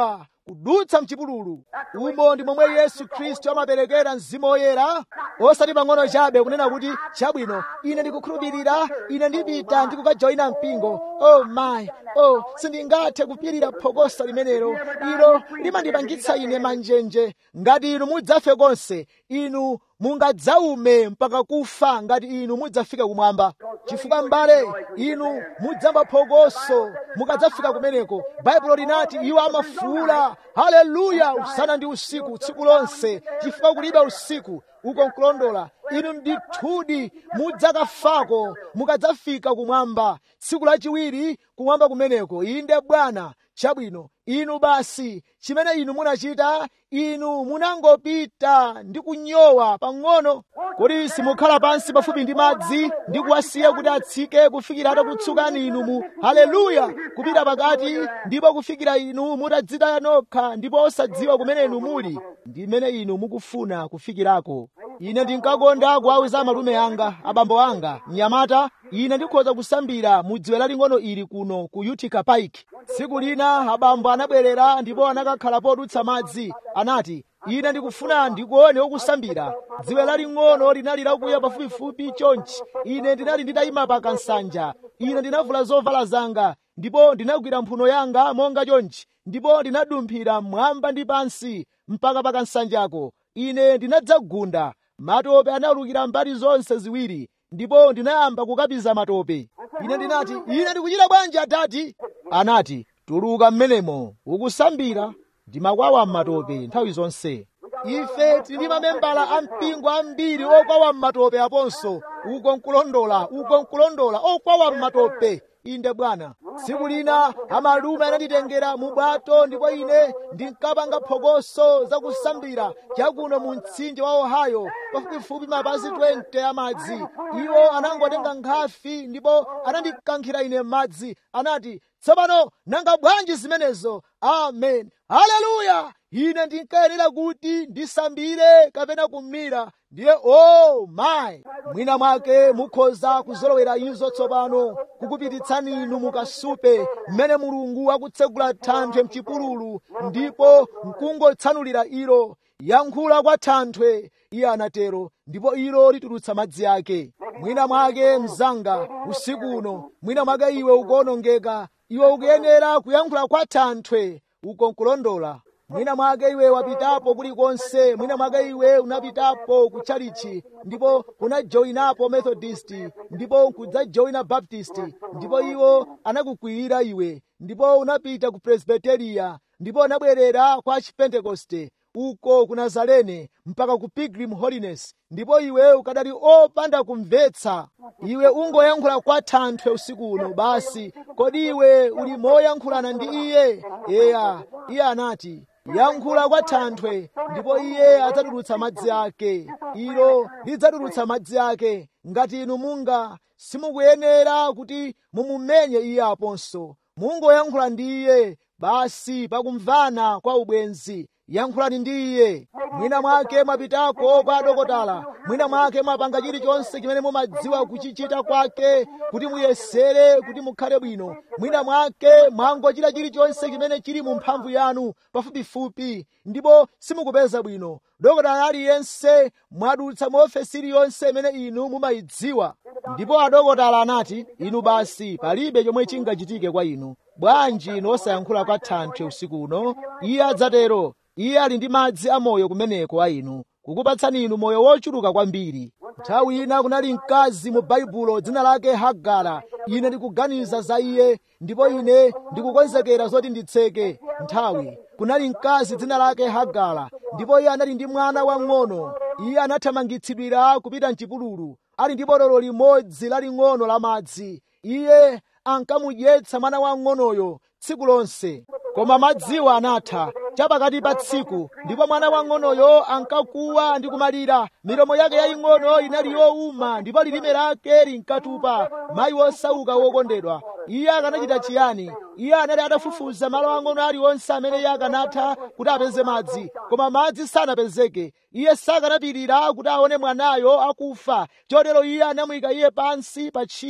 kudutsa mchipululu umo ndi momwe yesu khristu amaperekera mzimu woyera osati pang'ono chabe kunena kuti chabwino ine ndikukhulupirira ine ndipita ndikukajoyina mpingo oh my oh sindingathe kupirira phokoso limenelo ilo limandipangitsa ine manjenje ngati inu mudzafe konse inu mungadzaume mpaka kufa ngati inu mudzafika kumwamba chifukwa mbale inu mudzamba phokoso mukadzafika kumeneko baibulo linati iwo amafuula haleluya usana ndi usiku tsiku lonse chifukwa kulibe usiku uko nkulondola inu ndithudi mudzakafako mukadzafika kumwamba tsiku lachiwiri kumwamba kumeneko inde bwana chabwino inu basi chimene inu munachita inu munangopita ndi kunyowa pang'ono kodi simukhala pansi pafupi ndi madzi ndi kuwasiya kuti atsike kufikira atakutsukani inu mu haleluya kupita pakati ndipo kufikira inu mutadzitaya nokha ndipo osadziwa kumene inu muli ndimene inu mukufuna kufikirako ine ndinkakonda kuwauza amalume anga abambo anga mnyamata ine ndikhoza kusambira mu dziwe laling'ono ili kuno ku utica pike tsiku lina abambo anabwerera ndipo anakakhala podutsa madzi anati ine ndikufuna ndikuone wokusambira dziwe laling'ono linali lakuya pafupifupi chonchi ine ndinali nditayima pa kansanja ine ndinavula zovala zanga ndipo ndinagwira mphuno yanga monga chonchi ndipo ndinadumphira mmwamba ndi pansi mpaka pa kansanjako ine ndinadzagunda matope analukira mbali zonse ziwiri ndipo ndinayamba kukapiza matope ine ndinati ine ndikuchita bwanji atati anati tuluka mmenemo ukusambira ndi makwawa m'matope nthawi zonse ife tili mamembala a mpingo ambiri okwawa m'matope aponso uko nkulondola uko nkulondola okwawa m'matope inde bwana tsiku lina amalume ananditengera mu bwato ndipo ine ndinkapanga phokoso zakusambira chakuno mu mtsinje wa ohio pafupifupi mapazi 20 amadzi iwo anangotenga nkhafi ndipo anandikankhira ine madzi anati tsopano nanga bwanji zimenezo amen haleluya ine ndinkayenera kuti ndisambire kapena kumira ndiye oh my mwina mwake mukhoza kuzolowera izo tsopano kukupititsani inu mukasupe mmene mulungu akutsegula thanthwe mchipululu ndipo nkungotsanulira ilo yankhula kwa thanthwe iye anatero ndipo ilo litulutsa madzi ake mwina mwake mzanga usiku uno mwina mwake iwe ukuonongeka iwe ukuyenera kuyankhula kwa thanthwe uko nkulondola mwina mwake iwe wapitapo kulikonse mwina mwake iwe unapitapo ku chalichi ndipo unajoyinapo methodist ndipo nkudzajoyina baptist ndipo iwo anakukwiyira iwe ndipo unapita ku presbyteria ndipo unabwerera kwa chipentekoste uko ku nazarene mpaka ku pilgrim holiness ndipo iwe ukadali opanda kumvetsa iwe ungoyankhula kwa thanthwe usiku uno basi kodi iwe uli moyankhulana ndi iye eya iye anati yankhula kwa thanthwe ndipo iye adzatulutsa madzi ake ilo lidzatulutsa madzi ake ngati inu munga simukuyenera kuti mumumenye iye aponso mungoyankhula ndi iye basi pakumvana kwa ubwenzi yankhulani ndi iye mwina mwake mwapitako kwa adokotala mwina mwake mwapanga chilichonse chimene mumadziwa kuchichita kwake kuti muyesere kuti mukhale bwino mwina mwake mwangochita chilichonse chimene chili mu mphamvu yanu pafupifupi ndipo simukupeza bwino dokotala aliyense mwadutsa mu ofesi iliyonse imene inu mumayidziwa ndipo adokotala anati inu basi palibe chomwe chingachitike kwa inu bwanji inu osayankhula kwa thanthwe usiku uno iye adzatero iye ali ndi madzi amoyo kumeneko a inu kukupatsani inu moyo wochuluka kwambiri nthawi ina kunali mkazi mu baibulo dzina lake hagara ine ndikuganiza za iye ndipo ine ndikukonzekera zoti nditseke nthawi kunali mkazi dzina lake hagara ndipo iye anali ndi mwana wang'ono iye anathamangitsidwira kupita mchipululu ali ndi botolo limodzi laling'ono la madzi iye ankamudyetsa mwana wang'onoyo tsiku lonse koma madziwo anatha chapakati pa tsiku ndipo mwana wang'onoyo ankakuwa ndi kumalira milomo yake yaying'ono inali yowuma ndipo lilime lake linkatupa mayi wosauka wokondedwa iye akanachita chiyani iye anali atafufuza malo ang'ono aliwonse amene iye akanatha kuti apeze madzi koma madzi sanapezeke iye sakanapirira kuti aone mwanayo akufa chotero iye anamuyika iye pansi pa tchire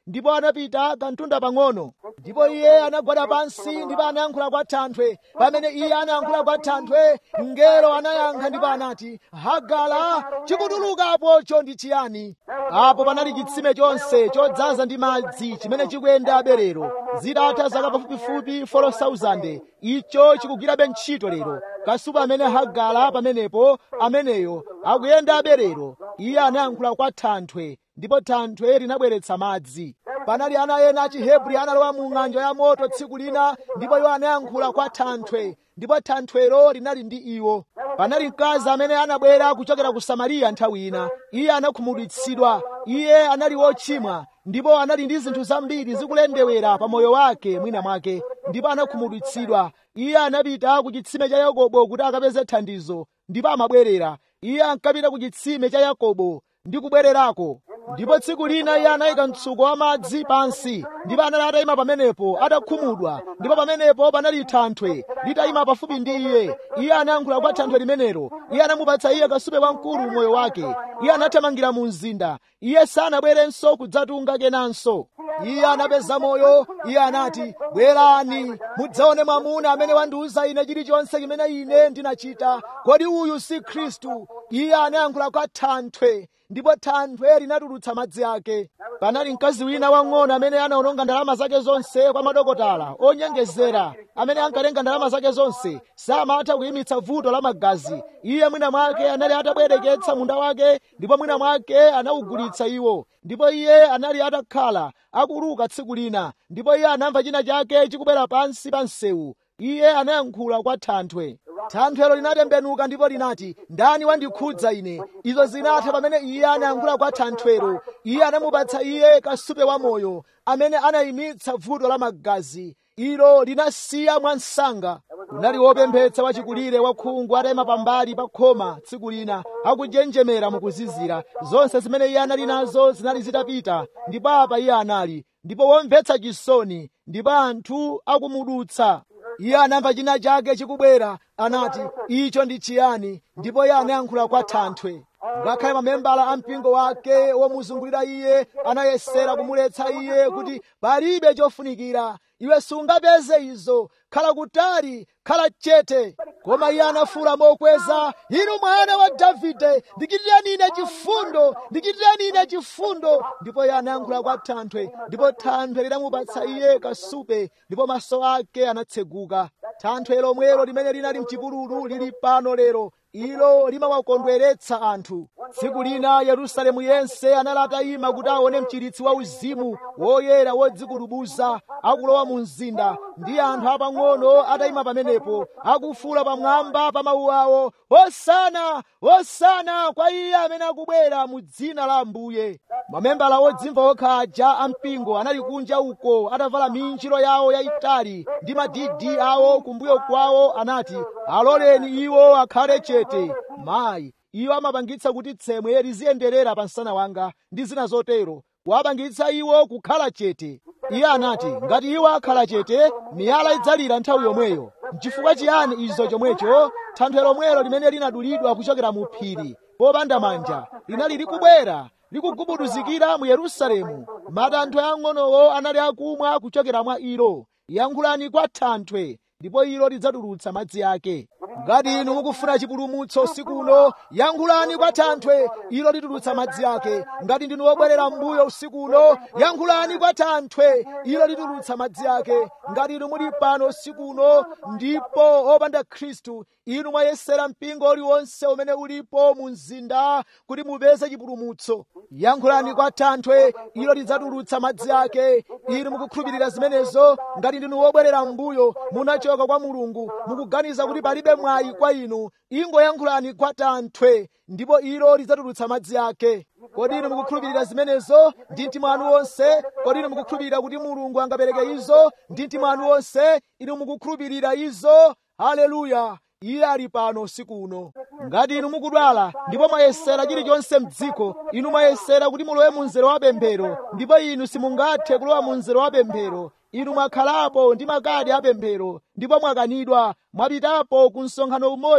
ndipo anapita kantunda pang'ono ndipo iye anagwada pansi ndipo anayankhula kwa thanthwe pamene iye anayankhula kwa thanthwe mngelo anayankha ndipo anati hagala chikutulukapocho ndi chiyani apo panali chitsime chonse chodzaza ndi madzi chimene chikuyenda aberero zitatha zaka pafupifupi 4000 icho chikugwirabe ntchito lero kasupe amene hagala pamenepo ameneyo akuyenda aberero iye anayankhula kwa thanthwe ndipo thanthwe linabweretsa madzi panali ana ena achihebri analowa mu ng'anjo ya moto tsiku lina ndipo iwo anayankhula kwa thanthwe ndipo thanthwelo linali ndi iwo panali mkazi amene anabwera kuchokera ku samariya nthawi ina iye anakhumudwitsidwa iye anali wochimwa ndipo anali ndi zinthu zambiri zikulendewera pa moyo wake mwina mwake ndipo anakhumudwitsidwa iye anapita ku chitsime cha yakobo kuti akapeze thandizo ndipo amabwerera iye ankapita ku chitsime cha yakobo ndi kubwererako ndipo tsiku lina iye anayika mtsuko wa madzi pansi ndipo anali atayima pamenepo atakhumudwa ndipo pamenepo panali thanthwe litayima pafupi ndi iye iye anayankhula kwa thanthwe limenelo iye anamupatsa iye kasupe wamkulu moyo wake iye anathamangira mu mzinda iye sanabwerenso kudzatunga kenanso iye anapeza moyo iye anati bwerani mudzaone mwamuna amene wandiuza ine chilichonse chimene ine ndinachita kodi uyu si khristu iye anayankhula kwa thanthwe ndipo thanthwe linatulutsa madzi ake panali mkazi wina wang'ono amene anawononga ndalama zake zonse kwa madokotala onyengezera amene ankatenga ndalama zake zonse samatha kuyimitsa vuto la magazi iye mwina mwake anali atabwereketsa munda wake ndipo mwina mwake anawugulitsa iwo ndipo iye anali atakhala akuluka tsiku lina ndipo iye anamva china chake chikubwera pansi pa msewu iye anayankhula kwa thanthwe thanthwelo linatembenuka ndipo linati ndani wandikhudza ine izo zinatha pamene iye anayankhula kwa thanthwelo iye anamupatsa iye kasupe wamoyo amene anayimitsa vuto la magazi ilo linasiya mwansanga unali wopemphetsa wachikulire wakhungu atayima pambali pa khoma tsiku lina akujenjemera mukuzizira zonse zimene iye anali nazo zinali zitapita ndipo apa iye anali ndipo womvetsa chisoni ndipo anthu akumudutsa iye anamva china chake chikubwera anati icho ndi chiyani ndipo iye anayankhula kwa thanthwe ngakhale mamembala a mpingo wake womuzungulira iye anayesera kumuletsa iye kuti palibe chofunikira iwe sungapeze izo khala kutali khala chete koma iye anafuwula mokweza inu mwana wa davide ndichitireni ine chifundo ndichitireni ine chifundo ndipo iye anayankhula kwa thanthwe ndipo thanthwe linamupatsa iye kasupe ndipo maso ake anatseguka thanthwe lomwelo limene linali mchipululu lili pano lero ilo limawakondweretsa anthu tsiku lina yerusalemu yense anali atayima kuti aone mchiritsi wa uzimu woyera wodzikudubuza akulowa mu mzinda ndi anthu apang'ono atayima pamenepo akufuula pamwamba pa mawu awo hosana hosana kwa iye amene akubwera mu dzina la ambuye mamembala odzimva okha aja ampingo anali kunja uko atavala minjiro yawo yayitali ndi madidi awo kumbuyo kwawo anati aloleni iwo akhale chete mayi iwo amapangitsa kuti tsemwe liziyenderera pa msana wanga ndi zina zotero kuwapangitsa iwo kukhala chete iye anati ngati iwo akhala chete miyala idzalira nthawi yomweyo n'chifukwa chiyani izo chomwecho thanthwe lomwelo limene linadulidwa kuchokera mu phiri popanda manja linali likubwera likugubuduzikira mu yerusalemu matanthwe ang'onowo anali akumwa kuchokera mwa ilo yankhulani kwa thanthwe ndipo ilo lidzatulutsa madzi ake ngati inu mukufuna chipulumutso usiku uno yankhulani kwa thanthwe ilo litulutsa madzi ake ngati ndinu wobwerera mbuyo usiku uno yankhulani kwa thanthwe ilo litulutsa madzi ake ngati inu muli pano usiku uno ndipo opanda khristu inu mwayesera mpingo uliwonse umene ulipo mu mzinda kuti mupeze chipulumutso yankhulani kwa thanthwe ilo lidzatulutsa madzi ake inu mukukhulupirira zimenezo ngati ndinu wobwerera mbuyo munachoka kwa mulungu mukuganiza kuti palibe mwayi kwa inu ingoyankhulani kwa thanthwe ndipo ilo lidzatulutsa madzi ake kodi inu mukukhulupirira zimenezo ndi mtima wanu wonse kodi inu mukukhulupirira kuti mulungu angapereke izo ndi mtima wanu wonse inu mukukhulupirira izo haleluya iye ali pano usiku uno ngati inu mukudwala ndipo mwayesera chilichonse mdziko inu mwayesera kuti mulowe mu mzere wa pemphero ndipo inu simungathe kulowa mu mzere wa pemphero inu mwakhalapo ndi makadi apemphero ndipo mwakanidwa mwapitapo ku msonkhano umodzi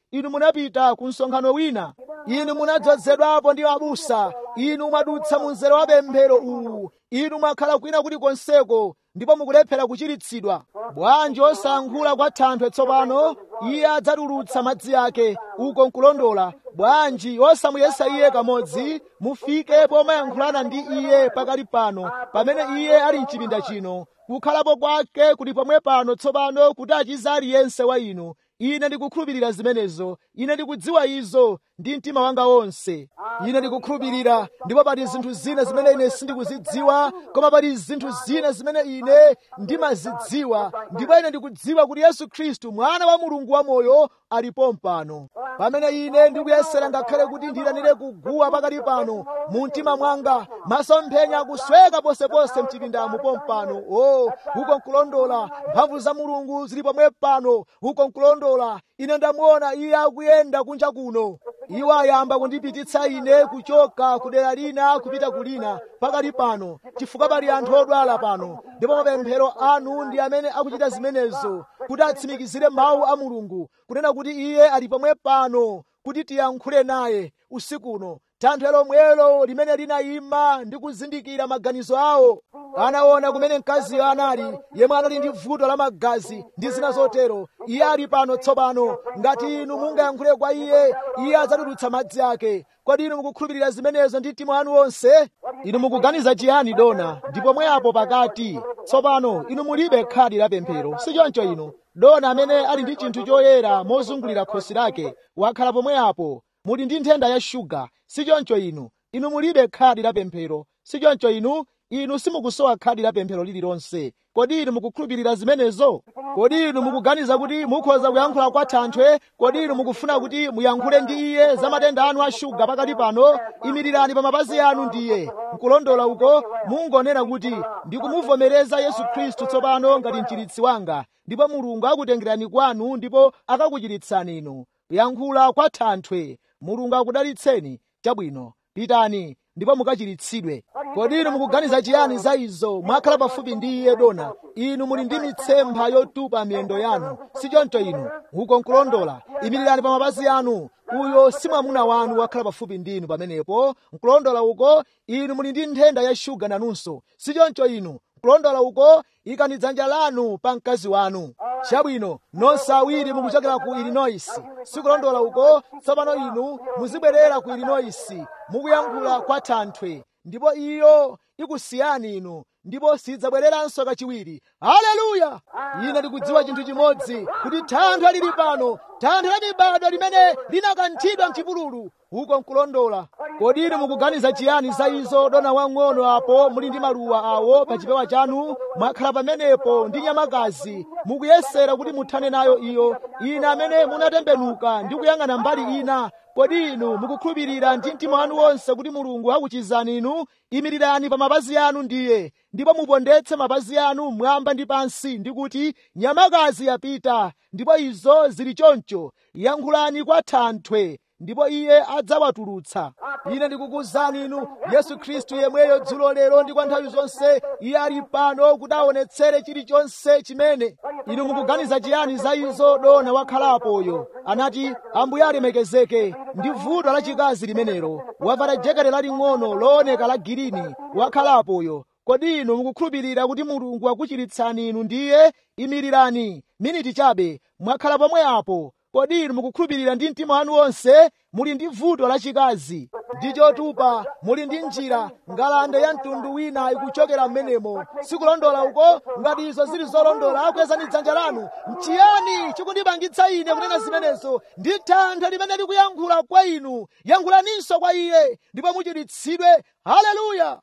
inu munapita ku msonkhano wina inu munadzozedwapo ndi abusa inu mwadutsa mu mzere wa pemphero uwu inu mwakhala kwina kuti konseko ndipo mukulephera kuchiritsidwa bwanji osayankhula kwa thanthwe tsopano iye adzatulutsa madzi ake uko nkulondola bwanji osamuyesa iye kamodzi mufike pomayankhulana ndi iye pakali pano pamene iye ali mchipinda chino kukhalapo kwake kuli pomwe pano tsopano kuti achiza aliyense wa inu ine ndikukhulupirira zimenezo ine ndikudziwa izo ndi mtima wanga wonse ine ndikukhulupirira ndipo pali zinthu zina zimene ine sindikuzidziwa koma pali zinthu zina zimene ine ndimazidziwa ndipo ine ndikudziwa kuti yesu khristu mwana wa mulungu wamoyo alipo mpano pamene ine ndikuyesera ngakhale kuti ndiyitanire kuguwa pakali pano mu mtima mwanga masomphenya akusweka posepose mchipindamu pompano o uko nkulondola mphamvu za mulungu zili pomwe pano uko nkulondola ine ndamuona iye akuyenda kunja kuno iwo ayamba kundipititsa ine kuchoka ku dera lina kupita kulina pakali pano chifukwa pali anthu odwala pano ndipo mapemphero anu ndi amene akuchita zimenezo kuti atsimikizire mawu a mulungu kunena kuti iye ali pomwe pano kuti tiyankhule naye usikuno thanthwe lomwelo limene linayima ndi kuzindikira maganizo awo anaona kumene mkaziyo anali yemwe anali ndi vuto la magazi ndi zina zotero iye ali pano tsopano ngati inu mungayankhule kwa iye iye adzatulutsa madzi ake kodi inu mukukhulupirira zimenezo ndi mtima wanu wonse inu mukuganiza chiyani dona ndipo mweyapo pakati tsopano inu mulibe khadi la pemphero si choncho inu dona amene ali ndi chinthu choyera mozungulira khosi lake wakhala pomweapo muli ndi nthenda ya shuga si choncho inu inu mulibe khadi la pemphero si choncho inu inu simukusowa khadi la pemphero lililonse kodi inu mukukhulupirira zimenezo kodi inu mukuganiza kuti mukhoza kuyankhula kwa thanthwe kodi inu mukufuna kuti muyankhule ndi iye za matenda anu a shuga pakati pano imirirani pa mapazi anu ndiye nkulondola uko mungonena kuti ndikumuvomereza yesu khristu tsopano ngati mchiritsi wanga ndipo mulungu akutengerani kwanu ndipo akakuchiritsani inu yankhula kwa thanthwe mulungu akudalitseni chabwino pitani ndipo mukachiritsidwe kodi inu mukuganiza chiyani za izo mwakhala pafupi ndi iye dona inu muli ndi mitsempha yotupa miyendo yanu si choncho inu uko nkulondola imirirani pa mapazi anu uyo si mwamuna wanu wakhala pafupi ndi inu pamenepo nkulondola uko inu muli ndi nthenda ya shuga nanunso si choncho inu kulondola uko ikani dzanja lanu pa mkazi wanu chabwino nonse awiri mukuchokera ku illinois sikulondola uko tsopano inu muzibwerera ku illinois mukuyankhula kwa thanthwe ndipo iyo ikusiyani inu ndipo sidzabwereranso kachiwiri haleluya ine ndikudziwa chinthu chimodzi kuti thanthwe lili pano thanthwe la mibado limene linakanthidwa mchipululu uko nkulondola kodi inu mukuganiza chiyani za izo dona wang'ono apo muli ndi maluwa awo pa chipewa chanu mwakhala pamenepo ndi nyamakazi mukuyesera kuti muthane nayo iyo ine amene munatembenuka ndi kuyang'ana mbali ina kodi inu mukukhulupirira ndi mtima wanu wonse kuti mulungu akuchizani inu imirirani pa mapazi anu ndiye ndipo mupondetse mapazi anu mwamba ndi pansi ndi kuti nyamakazi yapita ndipo izo zili choncho yankhulani kwa thanthwe ndipo iye adzawatulutsa ine ndikukuwuzani inu yesu khristu yemweyo dzulo lero ndi kwa nthawi zonse iye ali pano kuti aonetsere chilichonse chimene inu mukuganiza chiyani za izo dona wakhalapoyo anati ambuye alemekezeke ndi vuto lachikazi limenelo wavala jekete laling'ono looneka la girini wakhalapoyo kodi inu mukukhulupirira kuti mulungu akuchiritsani inu ndiye imirirani miniti chabe mwakhala pomwe apo kodi inu mukukhulupirira ndi mtima wanu wonse muli ndi vuto lachikazi ndi chotupa muli ndi njira ngalande ya mtundu wina ikuchokera m'menemo sikulondola uko ngati izo zili zolondola akwezani dzanja lanu mchiyani chikundipangitsa ine kunena zimenezo ndi thanthwe limene likuyankhula kwa inu yankhulaninso kwa iye ndipo muchiritsidwe haleluya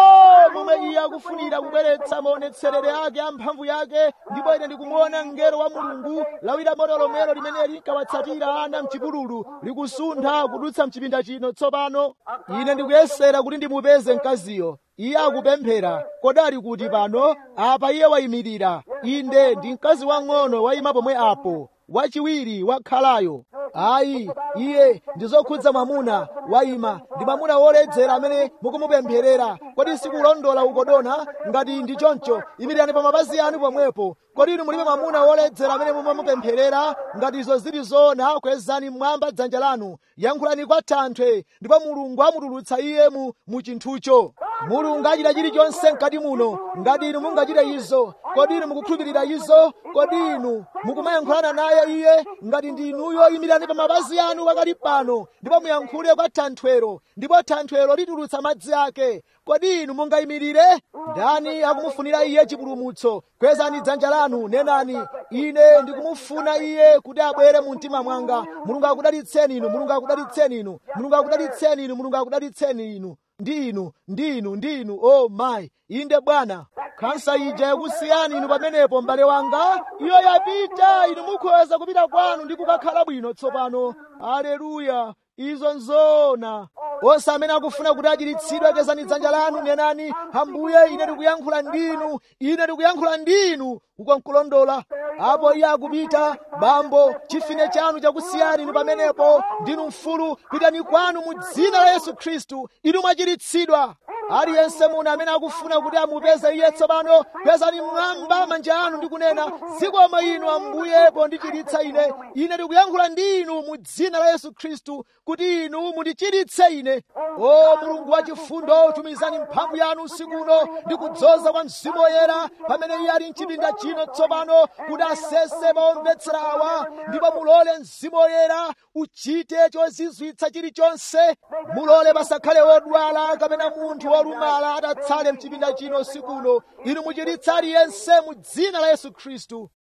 o momwe iye akufunira kubweretsa maonetserero ake a mphamvu yake ndipo ine ndikumuona mngelo wa mulungu lawira moto lomwelo limene linkawatsatira ana mchipululu likusuntha kudutsa mchipinda chino tsopano ine ndikuyesera kuti ndimupeze mkaziyo iye akupemphera kodali kuti pano apa iye wayimirira inde ndi mkazi wang'ono wayima pomwe apo wachiwiri wakhalayo ayi iye ndi zokhudza mwamuna wayima ndi mwamuna woledzera amene mukumupempherera kodi sikulondola ukodona ngati ndi choncho imirirani pa mapazi anu pomwepo kodi inu mulibe mwamuna woledzera amene mumamupempherera ngati izo zili zoona kwezani mmwamba dzanja lanu yankhulani kwa thanthwe ndipo mulungu amutulutsa iye mu, mu chinthucho mulungu achita chilichonse mkati muno ngati inu mungachite izo kodi inu mukukhulupirira izo kodi inu mukumayankhulana naye iye ngati ndi inuyo imirani pa mapazi anu pakati pano ndipo muyankhule kwa thanthwero ndipo thanthwero litulutsa madzi ake kodi inu mungayimirire ndani akumufunira iye chipulumutso kwezani dzanja lanu nenani ine ndikumufuna iye kuti abwere mu mtima mwanga mulungu akudalitseni inu mulungu akudalitseni inu mulungu akudalitseni inu mulungu akudalitseni inu ndi inu ndi inu ndi inu o oh mayi inde bwana khansa ija yakusiyani inu pamenepo m'bale wanga iyo yapita inu mukhoza kupita kwanu ndi kukakhala bwino tsopano aleluya izo nzona onse amene akufuna kuti achiritsidwe kezani dzanja lanu nenani ambuye ine ndikuyankhula ndinu ine ndikuyankhula ndinu ukonkulondola apo iye akupita bambo chifine chanu chakusiyani inu pamenepo ndinu mfulu pitani kwanu mu dzina la yesu khristu inu mwachiritsidwa aliyense muno amene akufuna kuti amupeze iye tsopano kwezani mmwamba manja anu ndi kunena zikomo inu ambuye pondichiritsa ine ine ndikuyankhula ndi inu mu dzina la yesu khristu kuti inu mundichiritse ine o mulungu wachifundo tumizani mphamvu yanu usiku uno ndi kudzoza kwa mzimu woyera pamene iye ali mchipinda chino tsopano kuti asese maomvetsera awa ndipo mulole mzimu woyera uchite chozizwitsa chilichonse mulole pasakhale wodwala kapena munthu wolumala atatsale mchipinda chino usiku uno inu muchiritsa aliyense mu dzina la yesu khristu